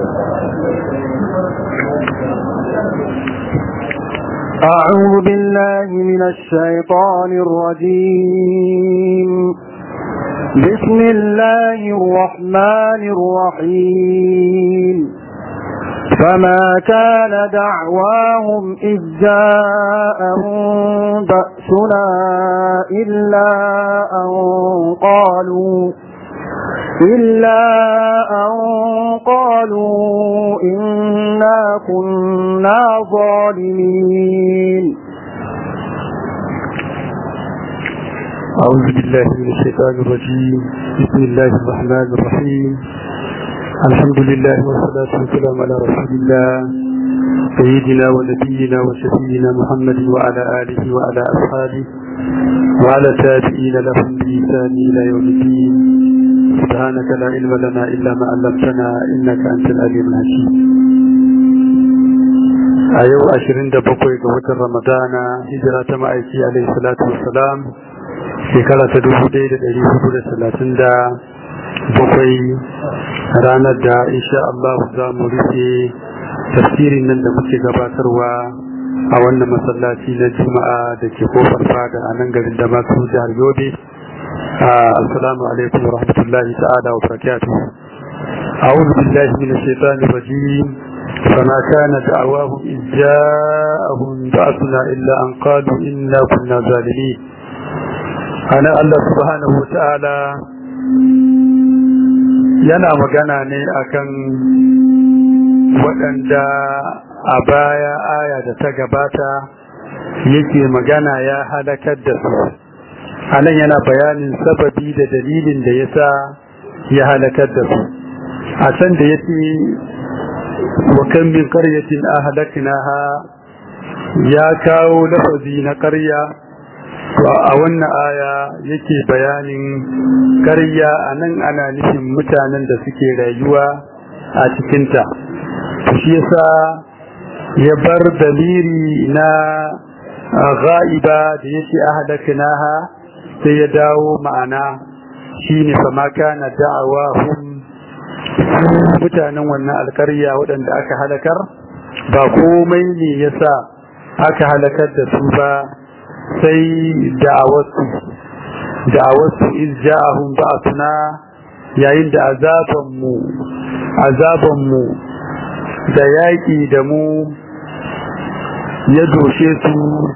أعوذ بالله من الشيطان الرجيم بسم الله الرحمن الرحيم فما كان دعواهم إذ جاءهم بأسنا إلا أن قالوا إلا أن قالوا إنا كنا ظالمين أعوذ بالله من الشيطان الرجيم بسم الله الرحمن الرحيم الحمد لله والصلاة والسلام على رسول الله سيدنا ونبينا وشفينا محمد وعلى آله وعلى أصحابه وعلى تابعين لهم بإحسان إلى يوم الدين سبحانك لا علم لنا إلا ما علمتنا إنك أنت العليم الحكيم a yau 27 ga watan ramadana hijira ta ma'aiki alaihi salatu wassalam shekara ta 1437 ranar da insha Allah za mu rufe tafsirin nan da muke gabatarwa a wannan masallaci na juma'a da ke kofar fada a nan garin da masu jihar yobe assalamu alaikum wa rahmatullahi ta'ala wa barakatuh أعوذ بالله من الشيطان الرجيم فما كان دعواهم إذ جاءهم بأسنا إلا أن قالوا إنا كنا ظالمين أنا الله سبحانه وتعالى yana magana ne akan waɗanda a baya aya da ta gabata yake magana ya halakar da su anan yana bayanin sababi da dalilin da yasa ya halakar da su a can da yace wa kan min qaryatin ahlaknaha ya kawo lafazi na ƙarya a wannan aya yake bayanin ƙarya anan ana nufin mutanen da suke rayuwa a cikinta shi yasa ya bar daliri na ghaiba da yake ahlaknaha sai ya dawo ma'ana shine fa ma kana da'awahum mutanen wannan alkarya waɗanda aka halakar ba komai ne yasa aka halakar da su ba sai da'awarsu da'awarsu iz ja'ahum ba'athuna yayin da azabanmu azabanmu da yaƙi da mu ya doshe su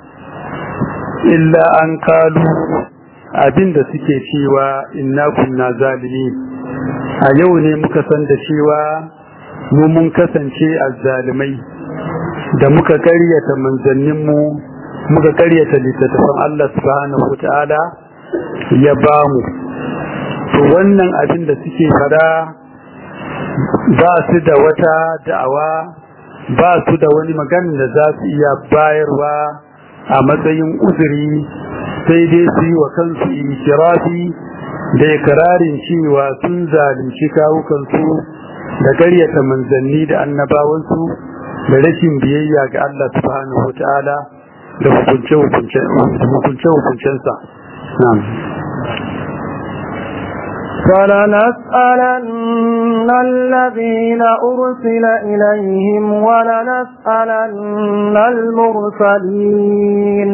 illa an kalu abinda suke cewa inna kunna zalimin a yau ne muka san da cewa mu mun kasance azzalimai da muka karyata manzanninmu muka karyata littattafan Allah subhanahu wata'ala ya ba mu to wannan abin da suke fada ba su da wata da'awa ba su da wani magana da za su iya bayarwa a matsayin uzuri sai dai su yi wa kansu ikirafi da ikirarin cewa sun zalunci kawukansu da karyata manzanni da annabawansu da rashin biyayya ga Allah subhanahu wata'ala da hukunce-hukuncensa. فلنسألن الذين أرسل إليهم ولنسألن المرسلين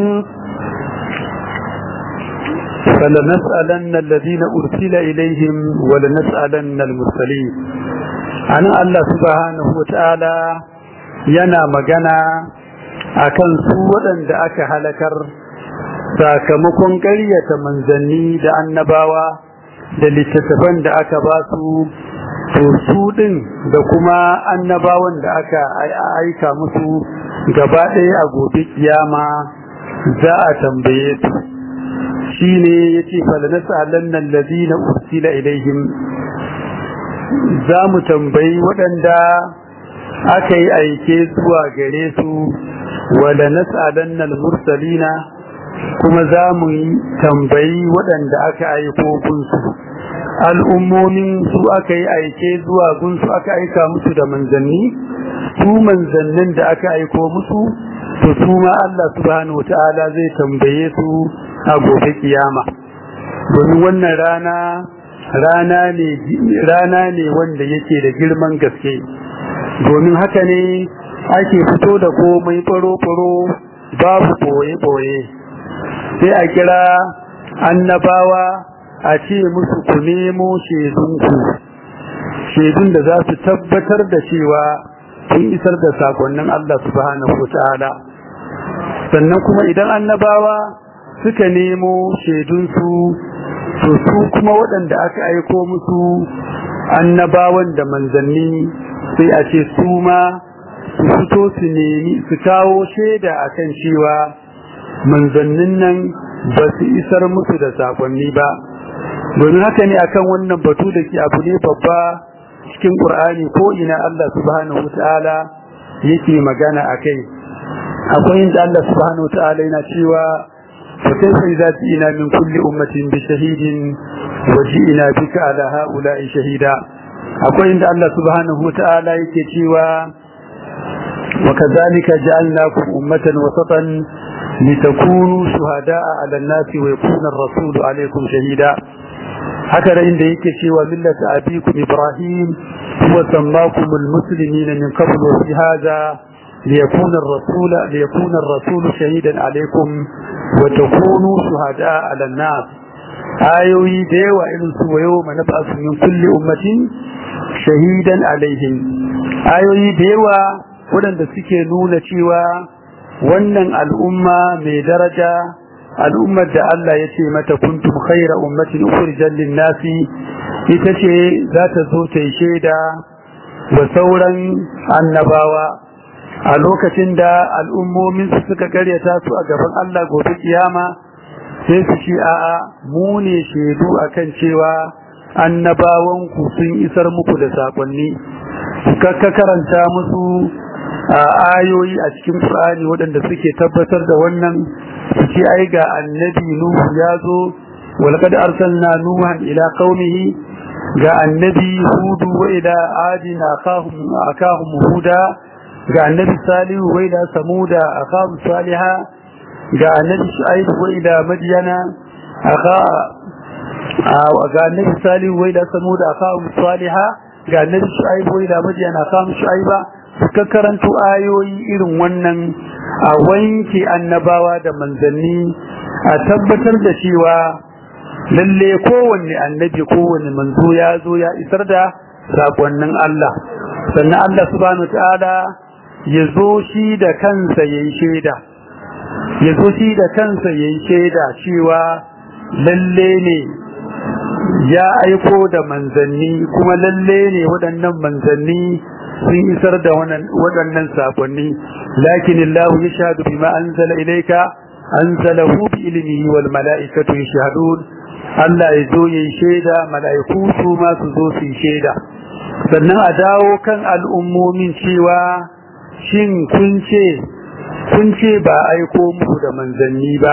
فلنسألن الذين أرسل إليهم ولنسألن المرسلين أنا الله سبحانه وتعالى yana magana akan su waɗanda aka halakar sakamakon ƙaryata manzanni da annabawa da littattafan da aka ba su to su ɗin da kuma annabawan da aka aika musu gaba ɗaya a gobe kiyama za a tambaye su shine yace falanas'alanna alladhina ursila ilaihim za mu tambayi waɗanda aka yi aike zuwa gare su wala nas'alanna al-mursalina kuma za mu yi tambayi waɗanda aka aiko gunsu al'ummomin su aka yi aike zuwa gunsu aka aika musu da manzanni su manzannin da aka aiko musu to su ma Allah subhanahu wata'ala zai tambaye su a gobe kiyama domin wannan rana rana ne rana ne wanda yake da girman gaske domin haka ne ake fito da komai faro-faro babu boye-boye sai a kira annabawa a ce musu ku nemo shaidunku shaidun da za su tabbatar da cewa sun isar da sakonnin Allah subhanahu ta'ala sannan kuma idan annabawa suka nemo shaidunsu to su kuma waɗanda aka aiko musu annabawan da manzanni sai a ce su ma su fito su nemi su kawo shaida akan cewa manzannin nan ba su isar musu da sakonni ba domin haka ne akan wannan batu da ke abu ne babba cikin Qur'ani ko ina Allah subhanahu wataala yake magana akai akwai inda Allah subhanahu wataala yana cewa fa kayfa idza ina min kulli ummatin bi shahidin wa ji'na bika ala haula'i shahida akwai inda Allah subhanahu wataala yake cewa wa kadhalika ja'alnakum ummatan wasatan litakunu shuhada'a 'ala an-nasi wa yakuna ar-rasulu 'alaykum shahida haka da inda yake cewa millata abikum ibrahim huwa sammakum almuslimina min qabl wa fi hadha liyakuna ar-rasul liyakuna ar-rasul shahidan alaykum wa takunu shuhada'a 'ala an-nas ayoyi da yawa irin su wayo manab'asu min kulli ummatin shahidan alaihim ayoyi da yawa waɗanda suke nuna cewa wannan al'umma mai daraja al'ummar da Allah ya ce mata kuntum khaira ummatin ukhrijat lin-nasi ita ce za ta zo ta yi shaida wa sauran annabawa a lokacin da al'ummomin su suka karyata su a gaban Allah gobe kiyama sai su ce a'a mu ne shaidu akan cewa annabawan ku sun isar muku da sakonni ka karanta musu ayoyi a cikin Qur'ani waɗanda suke tabbatar da wannan su ce ai ga annabi Nuhu ya zo walqad arsalna nuhan ila qaumihi ga annabi Hud wa ila adin akahum akahum huda ga annabi Salihu wa ila samuda akahum salihah ga annabi Shu'aib wa ila madyana aka ga annabi Salihu wa ila samuda akahum salihah ga annabi Shu'aib wa ila madyana akahum Shu'aiba suka karanto ayoyi irin wannan a wanke annabawa da manzanni a tabbatar da cewa lalle kowanne annabi kowanne manzo ya zo ya isar da sakonnin Allah sannan Allah subhanahu ta'ala ya zo shi da kansa yayi shaida ya zo shi da kansa yayi shaida cewa lalle ne ya aiko da manzanni kuma lalle ne waɗannan manzanni sun isar da waɗannan sakonni lakin Allah ya shahadu bima anzala ilayka anzalahu bi ilmihi wal mala'ikatu yashhadun Allah ya zo yayin shaida mala'iku su ma su zo su shaida sannan a dawo kan al'ummomin cewa shin kun ce kun ce ba aiko muku da manzanni ba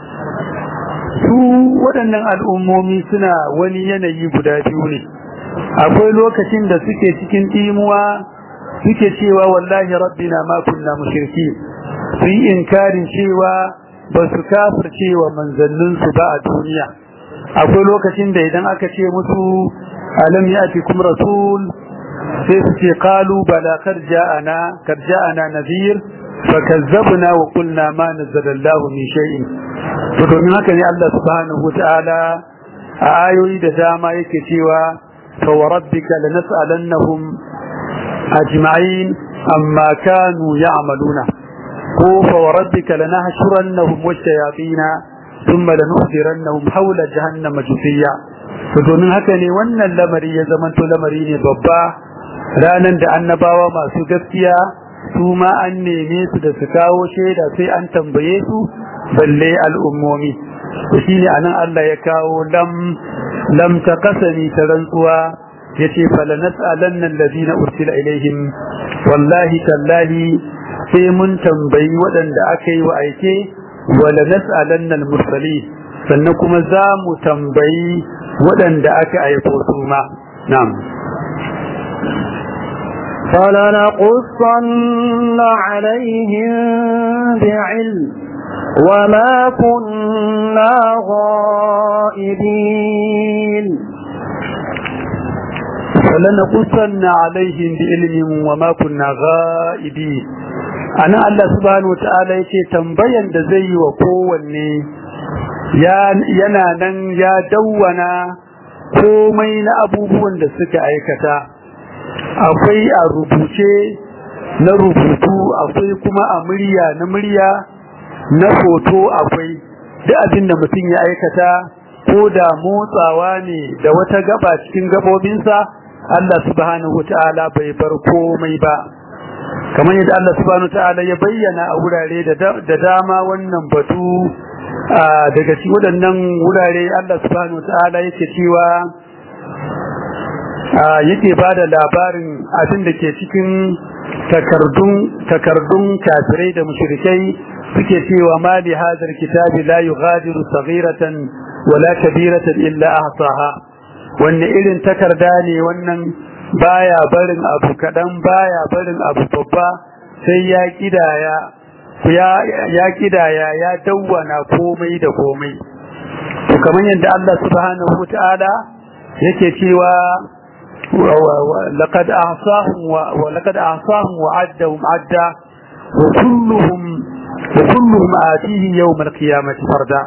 su waɗannan al'ummomi suna wani yanayi guda biyu ne akwai lokacin da suke cikin ɗimuwa suke cewa wallahi rabbina ma kunna mushriki su yi inkarin cewa ba su kafirce wa manzanninsu ba a duniya akwai lokacin da idan aka ce musu alam ya'tikum rasul sai su ce qalu bala kar ja'ana kar ja'ana nadhir fakazzabna wa qulna ma nazzala Allahu min shay'in to domin haka ne Allah subhanahu wata'ala a ayoyi da dama yake cewa fa wa rabbika lanas'alannahum ajma'in amma kanu ya'maluna ko fa wa rabbika lanahshurannahum wash-shayatin thumma lanuhdirannahum hawla jahannama jufiya to domin haka ne wannan lamari ya zamanto lamari ne babba ranan da annabawa masu gaskiya su ma an neme su da su kawo shaida sai an tambaye su balle al'ummomi to shine anan Allah ya kawo lam lam taqasani ta rantsuwa yace fala nas'alanna alladhina ursila ilaihim wallahi tallahi sai mun tambayi waɗanda aka yi wa aike wala nas'alanna al-mursalin sannan kuma za mu tambayi waɗanda aka aiko su ma na'am فلنقصن عليهم بعلم وما كنا غائبين فلنقصن عليهم بعلم وما كنا غائبين ana Allah subhanahu wataala yake tambayan da zai yi wa kowanne yana nan ya dawwana komai na abubuwan da suka aikata akwai a rubuce na rubutu akwai kuma a murya na murya na foto akwai duk abin da mutum ya aikata ko da motsawa ne da wata gaba cikin gabobinsa Allah subhanahu wataala bai bar komai ba kamar yadda Allah subhanahu wataala ya bayyana a wurare da dama wannan batu daga cikin waɗannan wurare Allah subhanahu wataala yake cewa yake bada labarin abin da ke cikin takardun takardun kafirai da mushrikai suke cewa ma li hadal kitabi la yughadiru saghiratan wala kabiratan illa ahsaha wanne irin takarda ne wannan baya barin abu kadan baya barin abu babba sai ya kidaya ya ya kidaya ya dawwana komai da komai to kamar yadda Allah subhanahu wataala yake cewa laqad ahsahum wa laqad ahsahum wa addahum adda wa kulluhum wa kulluhum atihi yawm al-qiyamati farda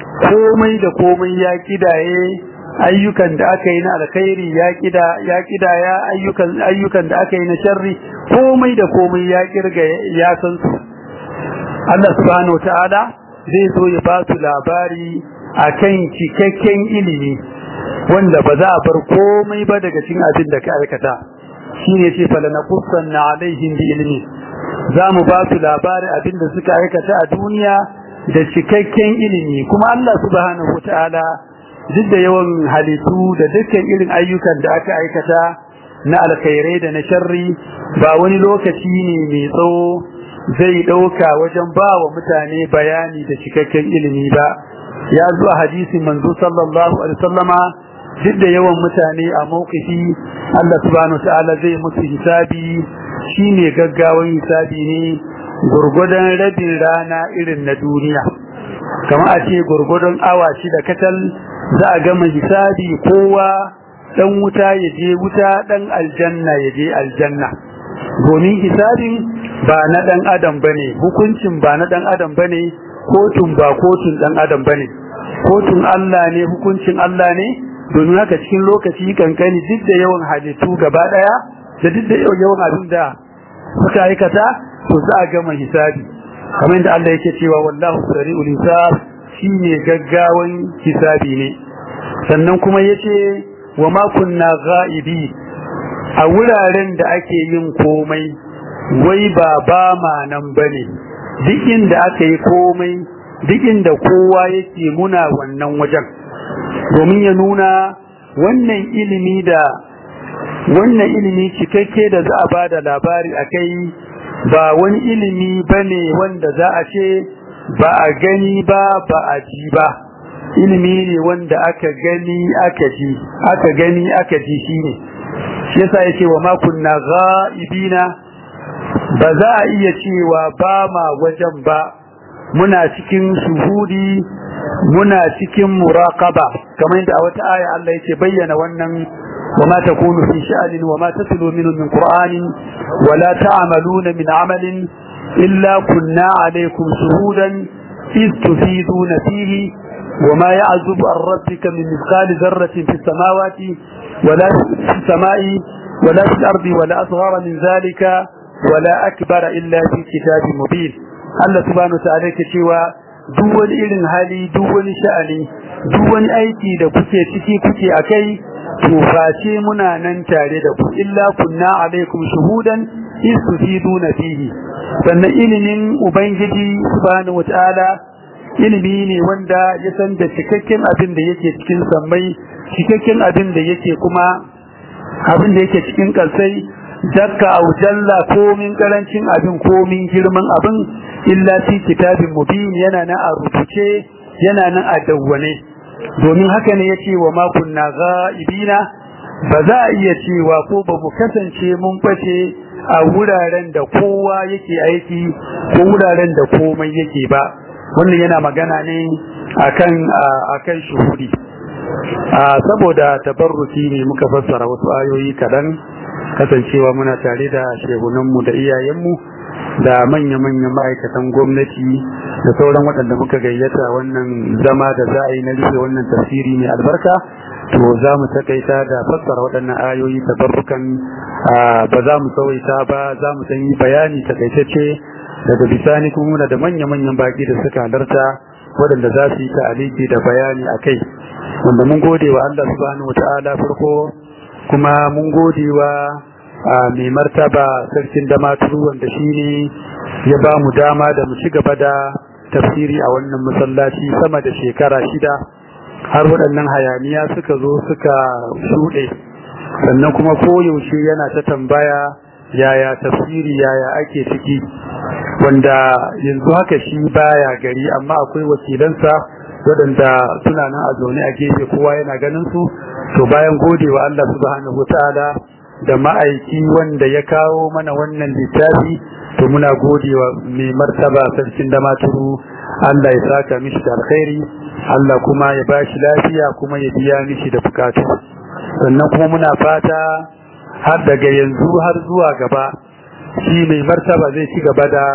komai da komai ya kidaye ayyukan da aka yi na alkhairi ya kida ya kidaya ayyukan ayyukan da aka yi na sharri komai da komai ya kirga ya san su Allah subhanahu wataala zai zo ya ba su labari akan cikakken ilimi wanda ba za a bar komai ba daga cikin abin da ka aikata shine ce falanaqussanna alaihim bi ilmi za mu ba su labarin abin da suka aikata a duniya da cikakken ilimi kuma Allah subhanahu wataala duk da yawan halittu da dukkan irin ayyukan da aka aikata na alkhairai da na sharri ba wani lokaci ne mai tsawo zai dauka wajen ba wa mutane bayani da cikakken ilimi ba ya zo a hadisin manzo sallallahu alaihi wasallama duk da yawan mutane a mawkifi Allah subhanahu wataala zai musu hisabi shine gaggawan hisabi ne gurgudan rabin rana irin na duniya kamar a ce gurgudun awa shida katal za a gama hisabi kowa dan wuta ya je wuta dan aljanna ya je aljanna domin hisabin ba na dan adam bane hukuncin ba na dan adam bane kotun ba kotun dan adam bane kotun Allah ne hukuncin Allah ne domin haka cikin lokaci kankani duk da yawan halittu gaba daya da duk da yawan abin da suka aikata to za a gama hisabi kamar yadda Allah yake cewa wallahu sari'ul hisab shine gaggawan hisabi ne sannan kuma yace wa ma kunna ghaibi a wuraren da ake yin komai wai ba ba ma nan bane duk inda aka yi komai duk inda kowa yake muna wannan wajen domin ya nuna wannan ilimi da wannan ilimi cikakke da za a ba da labari a kai ba wani ilimi ba ne wanda za a ce ba a gani ba ba a ji ba ilimi ne wanda aka gani aka ji aka gani aka ji shi ne shi yasa yake wa makunna ghaibina ba za a iya cewa ba ma wajen ba muna cikin shuhudi muna cikin muraqaba kamar yadda a wata aya Allah yake bayyana wannan وما تكون في شأن وما تتلو منه من قرآن ولا تعملون من عمل إلا كنا عليكم شهودا إذ تفيدون فيه وما يعزب عن ربك من مثقال ذرة في السماوات ولا في السماء ولا في الأرض ولا أصغر من ذلك ولا أكبر إلا في كتاب مبين الله سبحانه وتعالى كشوى دول إلن هالي دول شأني دول أيتي da kuke ciki kuke akai to face muna nan tare da ku illa kunna alaikum shuhudan istufiduna fihi sannan ilimin ubangiji subhanahu wataala ilimi ne wanda ya san da cikakken abin da yake cikin sammai cikakken abin da yake kuma abin da yake cikin kalsai dakka au jalla komin karancin abin komin girman abin illa fi kitabin mubin yana nan a rubuce yana nan a dawwane domin haka ne yace wa ma kunna ghaibina ba za a iya cewa ko ba mu kasance mun bace a wuraren da kowa yake aiki ko wuraren da komai yake ba wannan yana magana ne akan akan shuhudi a saboda tabarruki ne muka fassara wasu ayoyi kaɗan kasancewa muna tare da shehunanmu da iyayenmu da manya-manyan ma'aikatan gwamnati da sauran waɗanda muka gayyata wannan zama da za a yi na rufe wannan tafsiri mai albarka to za mu takaita da fassara waɗannan ayoyi tabarrukan ba za mu tsawaita ba za mu yi bayani takaitacce daga bisani kuma da manya-manyan baki da suka halarta waɗanda za su yi ta'aliki da bayani a kai wanda mun gode wa Allah subhanahu wata'ala farko kuma mun gode wa mai martaba sarkin damaturu wanda shi ne ya ba mu dama da mu ci gaba da tafsiri a wannan masallaci sama da shekara shida har waɗannan hayaniya suka zo suka shuɗe sannan kuma koyaushe yana ta tambaya yaya tafsiri yaya ake ciki wanda yanzu haka shi baya gari amma akwai wakilansa waɗanda suna nan a zaune a gefe kowa yana ganin su to bayan godewa Allah subhanahu ta'ala da ma'aiki wanda ya kawo mana wannan littafi to muna godewa mai martaba sarkin da maturu Allah ya saka mishi da alkhairi Allah kuma ya bashi lafiya kuma ya biya mishi da bukatu sannan kuma muna fata har daga yanzu har zuwa gaba shi mai martaba zai ci gaba da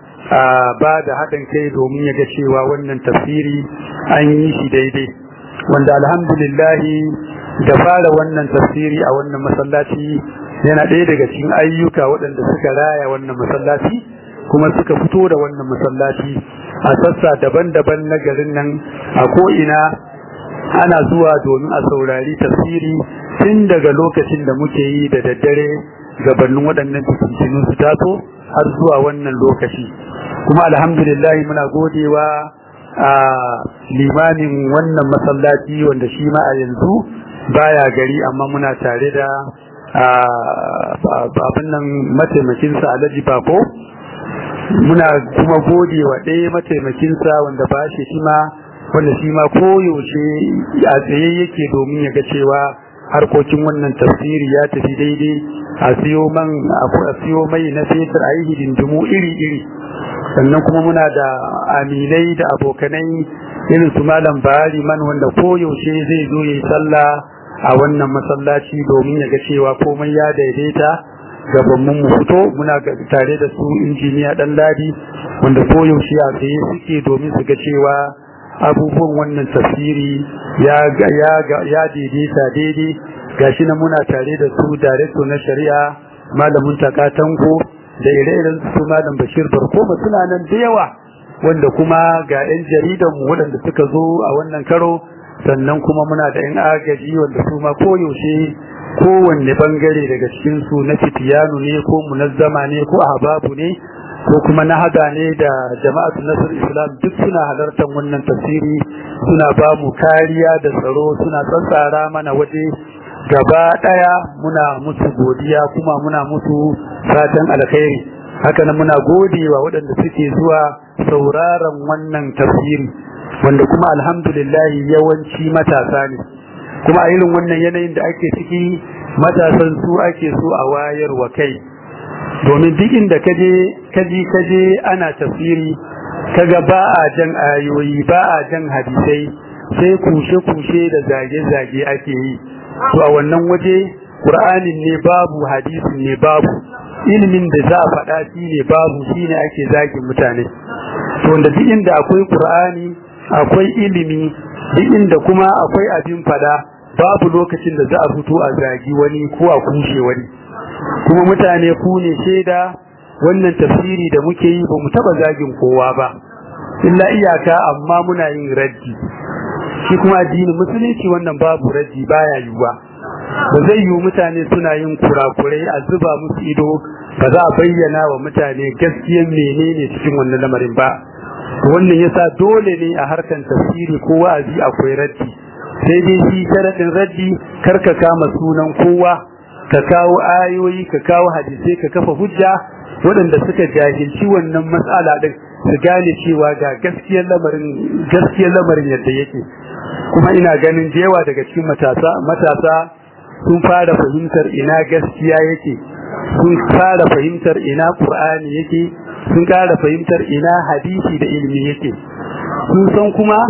ba da haɗin kai domin ya ga cewa wannan tafsiri an yi shi daidai wanda alhamdulillahi da fara wannan tafsiri a wannan masallaci yana ɗaya daga cikin ayyuka waɗanda suka raya wannan masallaci kuma suka fito da wannan masallaci a sassa daban-daban na garin nan a ko'ina ana zuwa domin a saurari tafsiri tun daga lokacin da muke yi da daddare gabanin waɗannan fitintinu su taso har zuwa wannan lokaci kuma alhamdulillah muna godewa a limamin wannan masallaci wanda shi ma a yanzu baya gari amma muna tare da abin nan mataimakinsa alhaji bako muna kuma godewa ɗaya mataimakinsa wanda ba shi shi ma wanda shi ma koyaushe a tsaye yake domin ya ga cewa harkokin wannan tafsiri ya tafi daidai a siyo man a siyo mai na fetur a yi hidindimu iri-iri sannan kuma muna da aminai da abokanai irin su malam bahari man wanda koyaushe zai zo ya yi sallah a wannan masallaci domin ya ga cewa komai ya daidaita gabanmu mu fito muna tare da su injiniya dan ladi wanda koyaushe a tsaye suke domin su ga cewa abubuwan wannan tafsiri ya ya ya daidaita daidai gashi na muna tare da su director na shari'a malamin takatanko da ire-iren su malam Bashir Barkoma suna nan da yawa wanda kuma ga 'yan jaridan mu waɗanda suka zo a wannan karo sannan kuma muna da 'yan agaji wanda su ma koyaushe kowanne bangare daga cikin su na fitiyanu ne ko munazzama ne ko ahbabu ne ko kuma na hada ne da jama'atu nasr islam duk suna halartar wannan tafsiri suna ba mu kariya da tsaro suna tsantsara mana waje gaba daya muna musu godiya kuma muna musu fatan alkhairi haka nan muna godewa waɗanda suke zuwa sauraron wannan tafsiri wanda kuma alhamdulillah yawanci matasa ne kuma a irin wannan yanayin da ake ciki matasan su ake so a wayar wa kai domin duk inda kaje kaji kaje ana tafsiri kaga ba a jan ayoyi ba a jan hadisai sai kushe-kushe da zage-zage ake yi to a wannan waje Qur'anin ne babu hadisin ne babu ilimin da za a faɗa shi ne babu shi ne ake zagin mutane to wanda duk inda akwai Qur'ani akwai ilimi duk inda kuma akwai abin faɗa babu lokacin da za a fito a zagi wani ko a kushe wani kuma mutane ku ne shaida wannan tafsiri da muke yi ba mu taba zagin kowa ba illa iyaka amma muna yin raddi shi kuma addinin musulunci wannan babu raddi baya yiwuwa ba zai yiwu mutane suna yin kurakurai a zuba musu ido ba za a bayyana wa mutane gaskiyan menene cikin wannan lamarin ba wannan yasa dole ne a harkan tafsiri ko wa'azi akwai raddi sai dai shi sharadin raddi karka kama sunan kowa ka kawo ayoyi ka kawo hadisai ka kafa hujja waɗanda suka jahilci wannan matsala din su gane cewa ga gaskiyar lamarin gaskiyar lamarin yadda yake kuma ina ganin da yawa daga cikin matasa matasa sun fara fahimtar ina gaskiya yake sun fara fahimtar ina qur'ani yake sun fara fahimtar ina hadisi da ilimi yake sun san kuma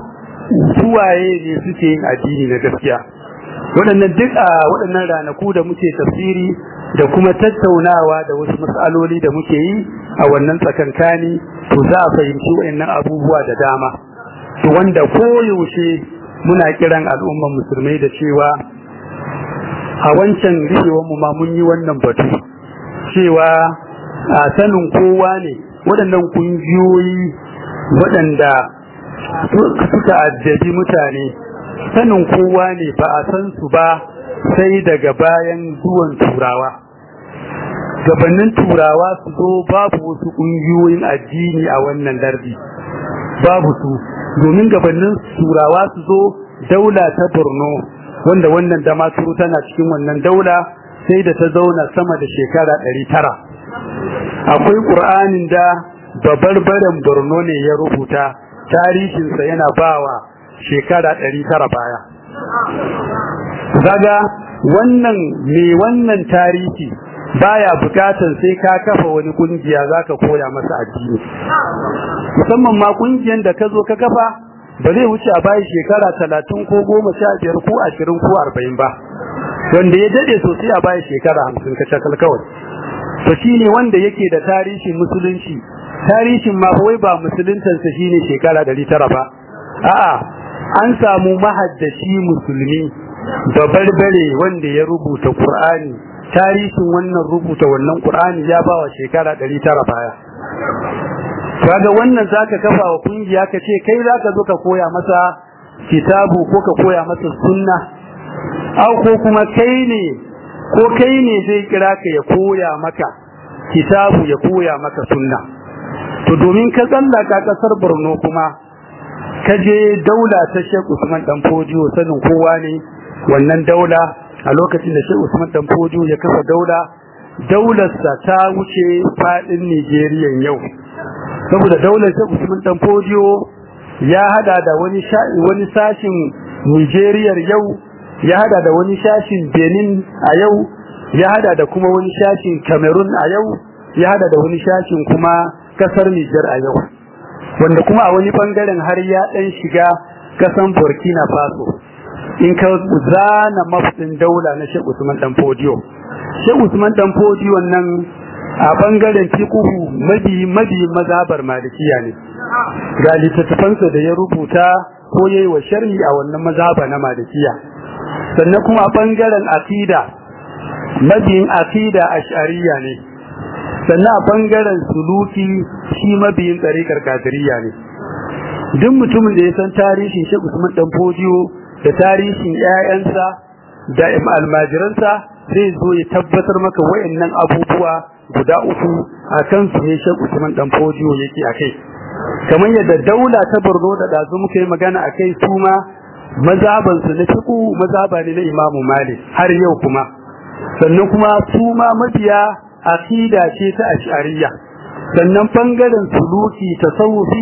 suwaye ne suke yin addini na gaskiya waɗannan duk a waɗannan ranaku da muke tafsiri da kuma tattaunawa da wasu matsaloli da muke yi a wannan tsakankani to za a fahimci waɗannan abubuwa da dama to wanda koyaushe muna kiran al'umman musulmai da cewa a wancan rikewar mu ma mun yi wannan batu cewa a sanin kowa ne waɗannan kungiyoyi waɗanda suka addabi mutane sanin kowa ne ba a san su ba sai daga bayan zuwan turawa gabanin turawa su zo babu wasu ƙungiyoyin addini a wannan lardi babu su domin gabanin turawa su zo daula ta borno wanda wannan damaturu tana cikin wannan daula sai da ta zauna sama da shekara ɗari tara akwai ƙur'anin da babarbaren borno ne ya rubuta tarihinsa yana bawa shekara ɗari tara baya zaga wannan me wannan tarihi baya bukatan sai ka kafa wani kungiya zaka koya masa addini musamman ma kungiyan da ka zo ka kafa ba zai wuce a bayi shekara talatin ko goma sha biyar ko ashirin ko arba'in ba wanda ya dade sosai a bayi shekara hamsin ka shakal kawai to shine wanda yake da tarihin musulunci tarihin ma wai ba musuluntansa shine shekara ɗari tara ba a'a an samu mahaddaci musulmi babarbare wanda ya rubuta Qur'ani tarihin wannan rubuta wannan Qur'ani ya bawa shekara 900 baya kaga wannan zaka kafa wa kungiya ka ce kai zaka zo ka koya masa kitabu ko ka koya masa sunna au ko kuma kai ne ko kai ne zai kira ka ya koya maka kitabu ya koya maka sunna to domin ka tsallaka kasar Borno kuma ka je daula ta Sheikh Usman dan Fojiyo sanin kowa ne wannan daula a lokacin da Sheikh Usman dan Fojiyo ya kafa daula daularsa ta wuce fadin Nigeria yau saboda daular Sheikh Usman dan Fojiyo ya hada da wani wani sashin Nigeria yau ya hada da wani sashin Benin a yau ya hada da kuma wani sashin Cameroon a yau ya hada da wani sashin kuma kasar Niger a yau wanda kuma a wani bangaren har ya dan shiga kasan Burkina Faso in ka zana mafudin daula na Sheikh Usman dan Fodio Sheikh Usman dan Fodio nan a bangaren fiqhu mabi mabi mazhabar malikiya ne ga littattafansa da ya rubuta ko yayi wa sharhi a wannan mazhaba na malikiya sannan kuma a bangaren aqida mabiyin aqida ash'ariyya ne sannan a bangaren suluki shi mabiyin tsarikar kadiriyya ne duk mutumin da ya san tarihin Sheikh Usman dan Fodio da tarihin ƴaƴansa da almajiransa zai zo ya tabbatar maka wayannan abubuwa guda uku akan su ne Sheikh Usman dan Fodio yake akai kamar yadda daula ta Borno da dazu muka yi magana akai su ma mazaban su na fiqu mazaba ne na Imam Malik har yau kuma sannan kuma su ma mabiya aqida ce ta ash'ariyya sannan bangaren suluki tasawufi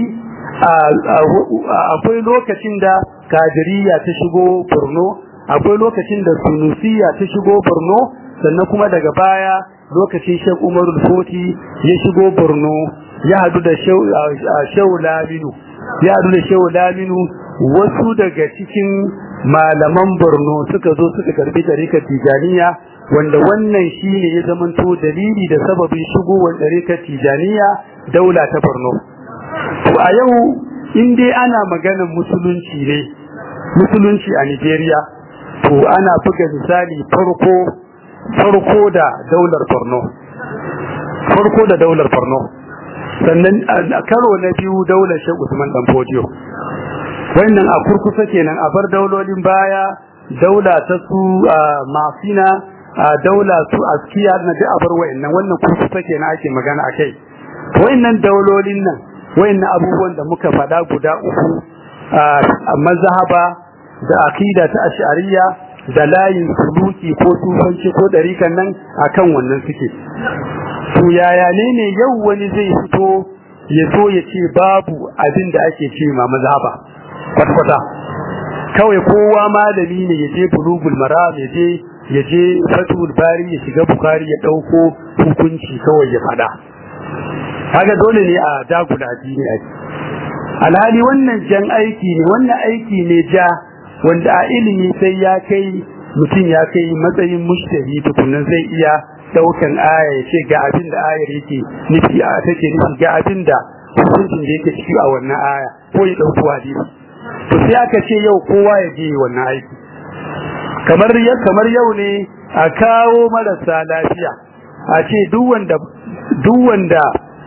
akwai lokacin da kadiriya ta shigo Borno akwai lokacin da sunusiya ta shigo Borno sannan kuma daga baya lokacin Sheikh Umar Foti ya shigo Borno ya hadu da Shehu Laminu ya hadu da Shehu Laminu wasu daga cikin malaman Borno suka zo suka karbi tarikar Tijaniya wanda wannan shine ya zamanto dalili da sababin shigowar tarikar Tijaniya daula ta Borno to a yau in dai ana maganar musulunci ne musulunci a Nigeria to ana buga misali farko farko da daular Borno farko da daular Borno sannan karo na biyu daular Sheikh Usman dan Fodio wannan a kurkusa kenan a bar daulolin baya daula ta su mafina daula su askiya na da abar wayannan wannan kurkusa kenan ake magana akai wayannan daulolin nan wayannan abubuwan da muka faɗa guda uku a mazhaba da akida ta ash'ariyya da layin suluki ko tufanci ko dariƙan nan akan wannan suke to yaya ne ne yau wani zai fito ya so ya ce babu abin da ake ce ma mazhaba kwata kawai kowa malami ne ya je bulugul maram ya je ya je fatul bari ya shiga bukari ya dauko hukunci kawai ya fada kaga dole ne a dagula addini a alhali wannan jan aiki ne wannan aiki ne ja wanda a ilimi sai ya kai mutum ya kai matsayin mushtari tukunan zai iya daukan aya ya ce ga abin da ayar yake nufi a take nufi ga abin da hukuncin da yake ciki a wannan aya ko ya dauki hadisi to sai aka ce yau kowa ya je wannan aiki kamar kamar yau ne a kawo marasa lafiya a ce duk wanda duk wanda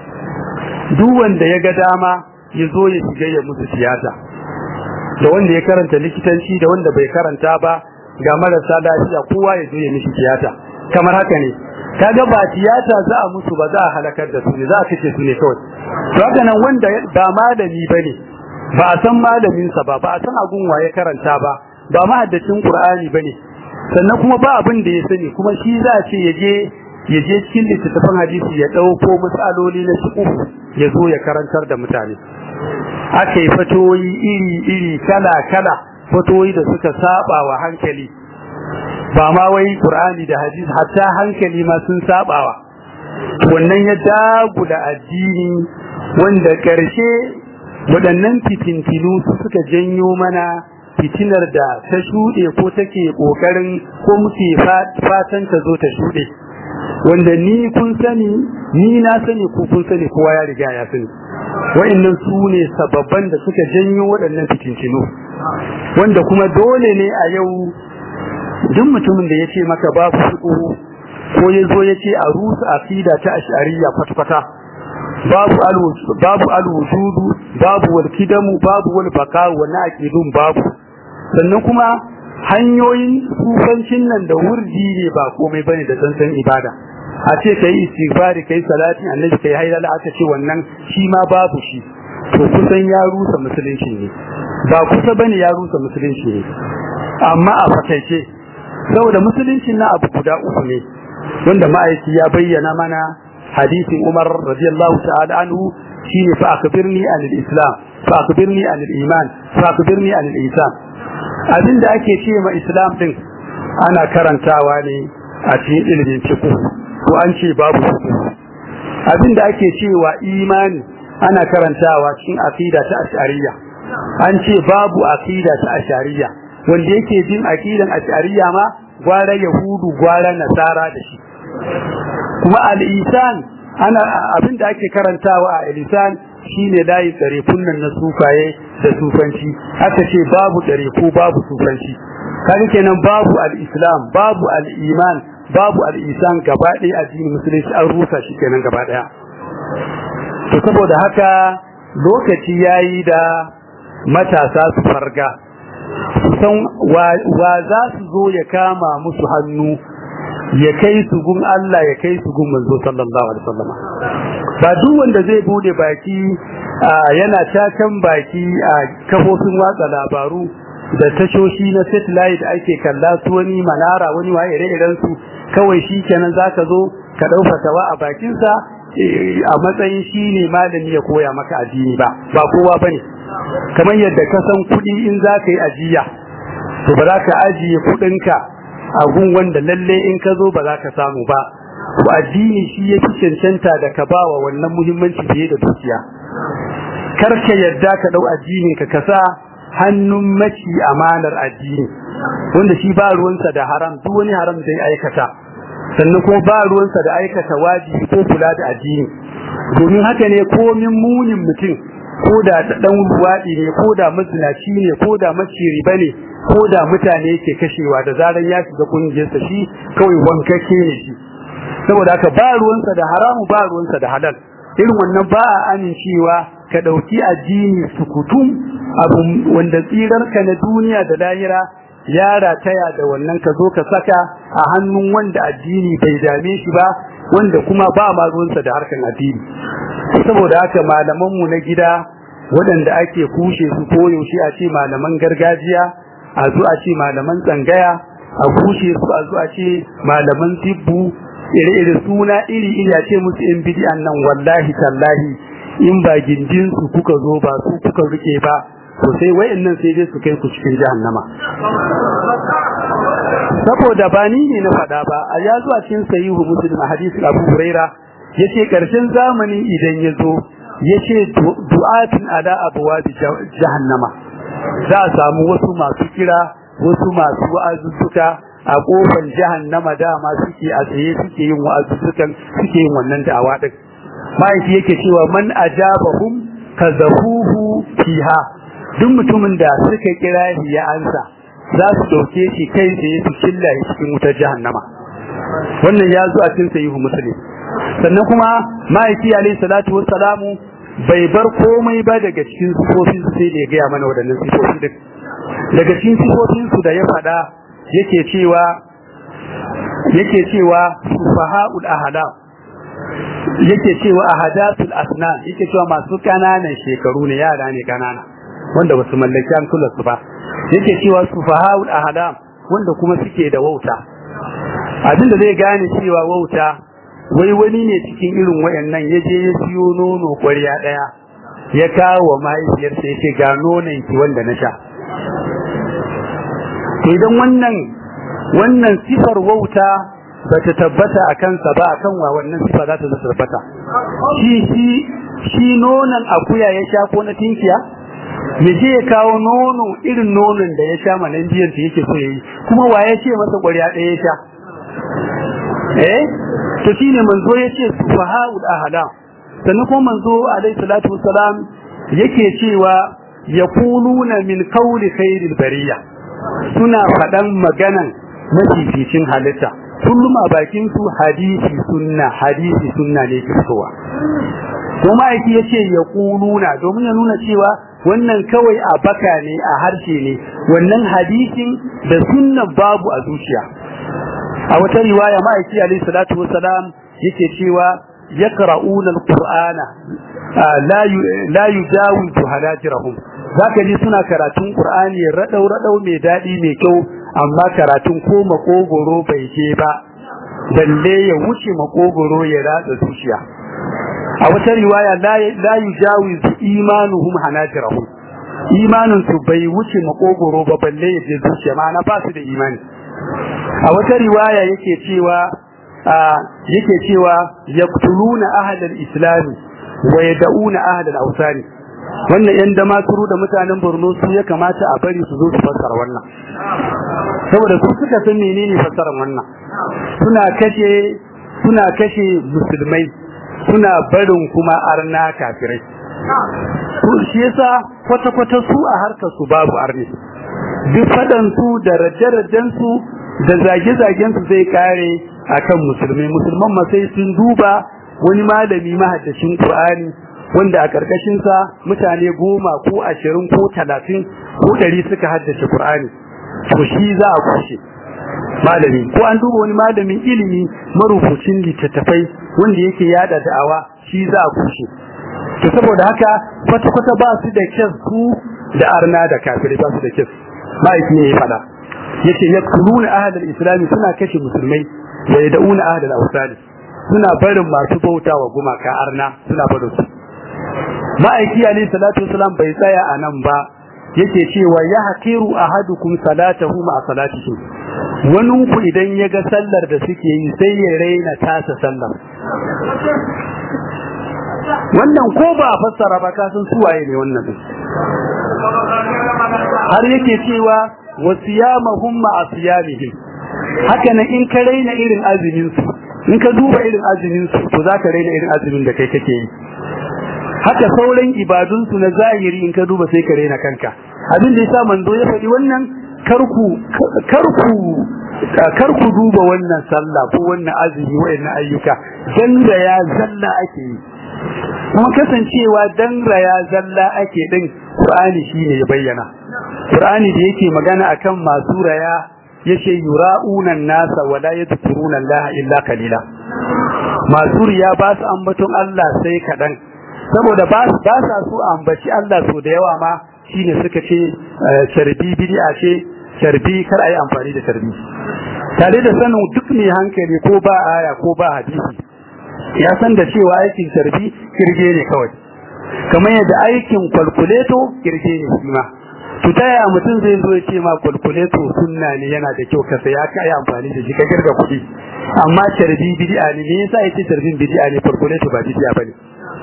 duk wanda ya ga dama ya zo ya shiga ya musu tiyata da wanda ya karanta likitanci da wanda bai karanta ba ga marasa lafiya kowa ya zo ya mishi tiyata kamar haka ne kaga ba tiyata za a musu ba za a halakar da su ne za a kace su ne kawai to haka nan wanda ba malami bane ba a san malamin sa ba ba a san agun waye karanta ba ba mahaddacin qur'ani bane sannan kuma ba abin da ya sani kuma shi za a ce ya je ya je cikin littattafan hadisi ya dauko matsaloli na fiqh ya zo ya karantar da mutane aka yi fatoyi iri iri kala kala fatoyi da suka saba wa hankali ba ma wai qur'ani da hadisi hatta hankali ma sun sabawa wannan ya dagula addini wanda karshe waɗannan fitintinu suka janyo mana fitinar da ta shuɗe ko take ƙoƙarin ko muke fatan ta zo ta shuɗe wanda ni kun sani ni na sani ko kun sani kowa ya riga ya sani wa'annan su ne sababban da suka janyo waɗannan fitintinu wanda kuma dole ne a yau duk mutumin da ya ce maka babu fiqhu ko ya zo ya ce a rusa aqida ta ash'ariyya kwata-kwata babu al babu al-wujudu babu wal-kidamu babu wal-baqa wannan aqidun babu sannan kuma hanyoyin sufancin nan da wurdi ne ba komai bane da tsantsan ibada a ce kai istighfari kai salati annabi kai haidala aka ce wannan shi ma babu shi to kusan ya rusa musulunci ne ba kusa bane ya rusa musulunci ne amma a fakaice saboda musulunci na abu guda uku ne wanda ma'aiki ya bayyana mana hadisin Umar radiyallahu ta'ala anhu shine fa akbirni anil islam fa akbirni anil iman fa akbirni anil ihsan abinda ake ce ma islam din ana karantawa ne a cikin ilimin fiqh ko an ce babu fiqh abinda ake cewa imani ana karantawa cikin aqida ta ash'ariyya an ce babu aqida ta ash'ariyya wanda yake jin aqidan ash'ariyya ma gwara yahudu gwara nasara da shi kuma al-isan ana abinda ake karantawa a al-isan shine layi tsare kunnan na sufaye da sufanci aka ce babu tsare ko babu sufanci kaga kenan babu al-islam babu al-iman babu al-isan gaba ɗaya addinin musulunci an rusa shi kenan gaba ɗaya to saboda haka lokaci yayi da matasa su farga su san wa za su zo ya kama musu hannu ya kai su gun Allah ya kai su gun manzo sallallahu alaihi wasallam ba duk wanda zai bude baki yana takan baki a kafofin watsa labaru da tashoshi na satellite ake kalla su wani manara wani waye ire-iren su kawai shi kenan zaka zo ka dauka tawa a bakin sa a matsayin shi ne malami ya koya maka addini ba ba kowa bane kamar yadda ka san kuɗi in za ka yi ajiya to ba za ka ajiye kuɗinka a gun wanda lalle in ka zo ba za ka samu ba to addini shi ya fi cancanta da ka bawa wannan muhimmanci fiye da dukiya kar ka yadda ka ɗau addinin ka kasa hannun maci amanar addini wanda shi ba ruwansa da haram duk wani haram da ya aikata sannan kuma ba ruwansa da aikata wajibi ko kula da addini domin haka ne komin munin mutum ko da dan luwaɗi ne ko da mazinaci ne ko da maciri bane ko da mutane yake kashewa da zaran ya shiga kungiyarsa shi kawai wankake ne shi saboda haka ba ruwansa da haramu ba ruwansa da halal irin wannan ba a amincewa ka ɗauki addini sukutum abu wanda tsirarka na duniya da lahira ya rataya da wannan ka zo ka saka a hannun wanda addini bai dame shi ba wanda kuma ba ma ruwansa da harkan addini saboda haka malamanmu na gida waɗanda ake kushe su koyaushe a ce malaman gargajiya a zo a ce malaman tsangaya a kushe su a zo a ce malaman tibbu ire-ire suna iri-iri a ce musu in bidi'an nan wallahi tallahi in ba gindin su kuka zo ba su kuka rike ba to sai wayannan sai dai su kai ku cikin jahannama saboda ba ni ne na faɗa ba a ya zuwa cikin sahihu muslim a hadisin abu huraira yace karshen zamani idan ya zo yace du'atun ala abwabi jahannama za a samu wasu masu kira wasu masu wa'azuzzuka a kofar jahannama dama suke a tsaye suke yin wa'azuzzukan suke yin wannan da'awa din ma'aiki yake cewa man ajabahum kazafuhu fiha duk mutumin da suka kira ya ansa za su dauke shi kai tsaye su killa cikin wutar jahannama wannan ya zo a cikin sahihu muslim sannan kuma ma'aiki alayhi salatu wassalamu bai bar komai ba daga cikin sifofin sai da ya gaya mana waɗannan sifofi din daga cikin sifofin su da ya faɗa yake cewa yake cewa sufahaul ahla yake cewa ahadatul asnan yake cewa masu kananan shekaru ne yara ne kanana wanda basu mallaki hankulan su ba yake cewa sufahaul ahla wanda kuma suke da wauta abinda zai gane cewa wauta wai wani ne cikin irin wayannan ya je ya siyo nono ƙwarya ɗaya ya kawo wa mahaifiyarsa ya ce ga nonon ki wanda na sha to idan wannan wannan sifar wauta ba ta tabbata a kansa ba akan wa wannan sifa za ta tabbata shi shi shi nonon akuya ya sha ko na tinkiya ya je ya kawo nono irin nonon da ya sha manan biyan yake so yayi kuma wa ya ce masa ƙwarya ɗaya ya sha eh to shine manzo yace sufahaul ahlam sannan kuma manzo alaihi salatu wassalam yake cewa yaquluna min qawli khairil bariya suna fadan maganan mafificin halitta kullum a bakin su hadisi sunna hadisi sunna ne ke fitowa kuma yake yace yaquluna domin ya nuna cewa wannan kawai a baka ne a harshe ne wannan hadisin da sunnan babu a zuciya a wata riwaya ma'aiki alayhi salatu wassalam yake cewa yaqra'una alqur'ana la la yujawizu halajirahum zaka ji suna karatun qur'ani radau radau mai dadi mai kyau amma karatun ko makogoro bai je ba balle ya wuce makogoro ya ratsa zuciya a wata riwaya la yujawizu imanuhum halajirahum imanin su bai wuce makogoro ba balle ya je zuciya ma'ana ba su da imani a wata riwaya yake cewa yake cewa yaqtuluna ahlal islam wa yad'una ahlal awsani wannan yan da maturu da mutanen Borno su ya kamata a bari su zo su fassara wannan saboda su suka san menene fassarar wannan suna kashe suna kashe musulmai suna barin kuma arna kafirai shi yasa kwata kwata su a harkar su babu arni duk fadan su da raje-rajen su da zage-zagen su zai kare akan musulmai musulman ma sai sun duba wani malami mahaddashin Qur'ani wanda a karkashin sa mutane goma ko ashirin ko talatin ko ɗari suka haddace Qur'ani to shi za a kushe malami ko an duba wani malamin ilimi marubucin littattafai wanda yake yada da'awa shi za a kushe to saboda haka kwata-kwata ba su da kyas su da arna da kafirai ba su da kyas ma'aiki ne ya faɗa yace yakuluna ahlul islam suna kashe musulmai wa yad'una ahlul awsali suna barin masu bauta wa gumaka arna suna barin su ma'aiki alayhi salatu wasalam bai tsaya a nan ba yake cewa ya hakiru ahadukum salatahu ma salatihi wani ku idan ya ga sallar da suke yi sai ya raina tasa sallar wannan ko ba fassara ba ka san suwaye ne wannan har yake cewa wasiyamahum ma asiyamihim haka nan in ka raina irin azumin su in ka duba irin azumin su to zaka raina irin azumin da kai kake yi haka sauran ibadun su na zahiri in ka duba sai ka raina kanka abin da yasa manzo ya faɗi wannan karku karku karku duba wannan sallah ko wannan azumi wayannan ayyuka dan da ya zalla ake yi kuma kasancewa dan raya zalla ake din Qur'ani shine ya bayyana Qur'ani da yake magana akan masu raya yace yura'una nasa wa la yadhkuruna Allah illa qalila masu riya ba su ambaton Allah sai kadan saboda ba su ba sa su ambaci Allah so da yawa ma shine suka ce sharbi bid'a ce sharbi kar ayi amfani da sharbi tare da sanin duk mai hankali ko ba aya ko ba hadisi ya san da cewa aikin sharbi kirge ne kawai kamar yadda aikin kwalkuleto kirge ne shi ma to ta yaya mutum zai zo ya ce ma kwalkuleto sunna ne yana da kyau ka saya ka yi amfani da shi ka girga kuɗi amma sharbi bid'a ne me yasa yace sharbin bid'a ne kwalkuleto ba bid'a bane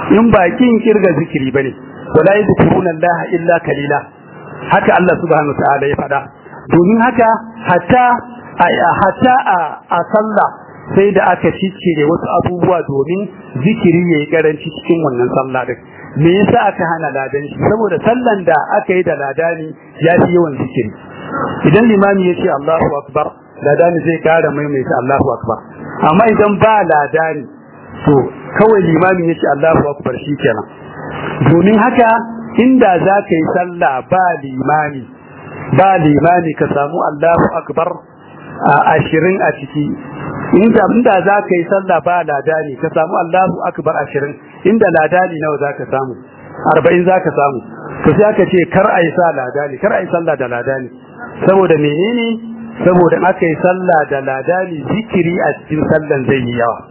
in ba kin kirga zikiri bane wala yadhkuruna Allah illa kalila haka Allah subhanahu ta'ala ya faɗa domin haka hatta hatta a sallah sai da aka ciccire wasu abubuwa domin zikiri yayi karanci cikin wannan sallah din me yasa aka hana ladan shi saboda sallan da aka yi da ladani ya fi yawan zikiri idan limami ya ce Allahu akbar ladani zai kara maimaita Allahu akbar amma idan ba ladani to kawai limami ya ce Allahu akbar shikenan domin haka inda za ka yi sallah ba limami ba limami ka samu Allahu akbar a ashirin a ciki inda inda za ka yi sallah ba ladani ka samu Allahu akbar ashirin inda ladani nawa za ka samu arba'in za ka samu to sai aka ce kar a yi sa ladani kar a yi sallah da ladani saboda menene saboda aka yi sallah da ladani zikiri a cikin sallan zai yi yawa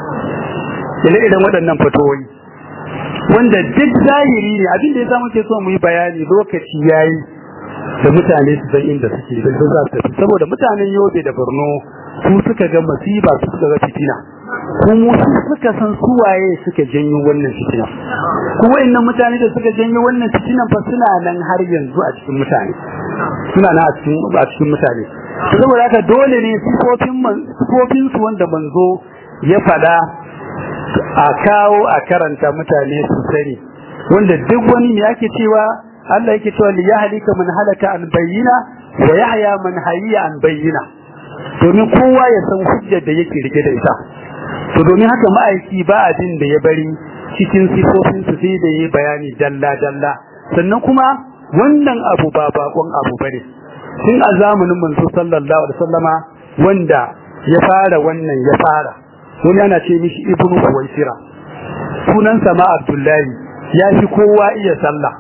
ire iren waɗannan fatoyi wanda duk zahiri ne abin da ya samu ke so mu yi bayani lokaci yayi da mutane su san inda suke da za su tafi saboda mutanen Yobe da Borno su suka ga masiba su suka ga fitina kuma su suka san su waye suka janyo wannan fitina kuma wayannan mutane da suka janyo wannan fitinan fa suna nan har yanzu a cikin mutane suna nan a cikin a cikin mutane saboda haka dole ne sifofin sifofin su wanda manzo ya fada a kawo a karanta mutane su sani wanda duk wani ne yake cewa Allah yake cewa li yahlika man halaka an bayyina wa yahya man hayya an bayyina domin kowa ya san hujjar da yake rike da ita to domin haka ma'aiki ba abin da ya bari cikin sifofin su sai da yayi bayani dalla dalla sannan kuma wannan abu ba bakon abu bane tun a zamanin manzo sallallahu alaihi wasallama wanda ya fara wannan ya fara wani ana ce mishi ibnu kuwaisira sunansa ma abdullahi ya fi kowa iya sallah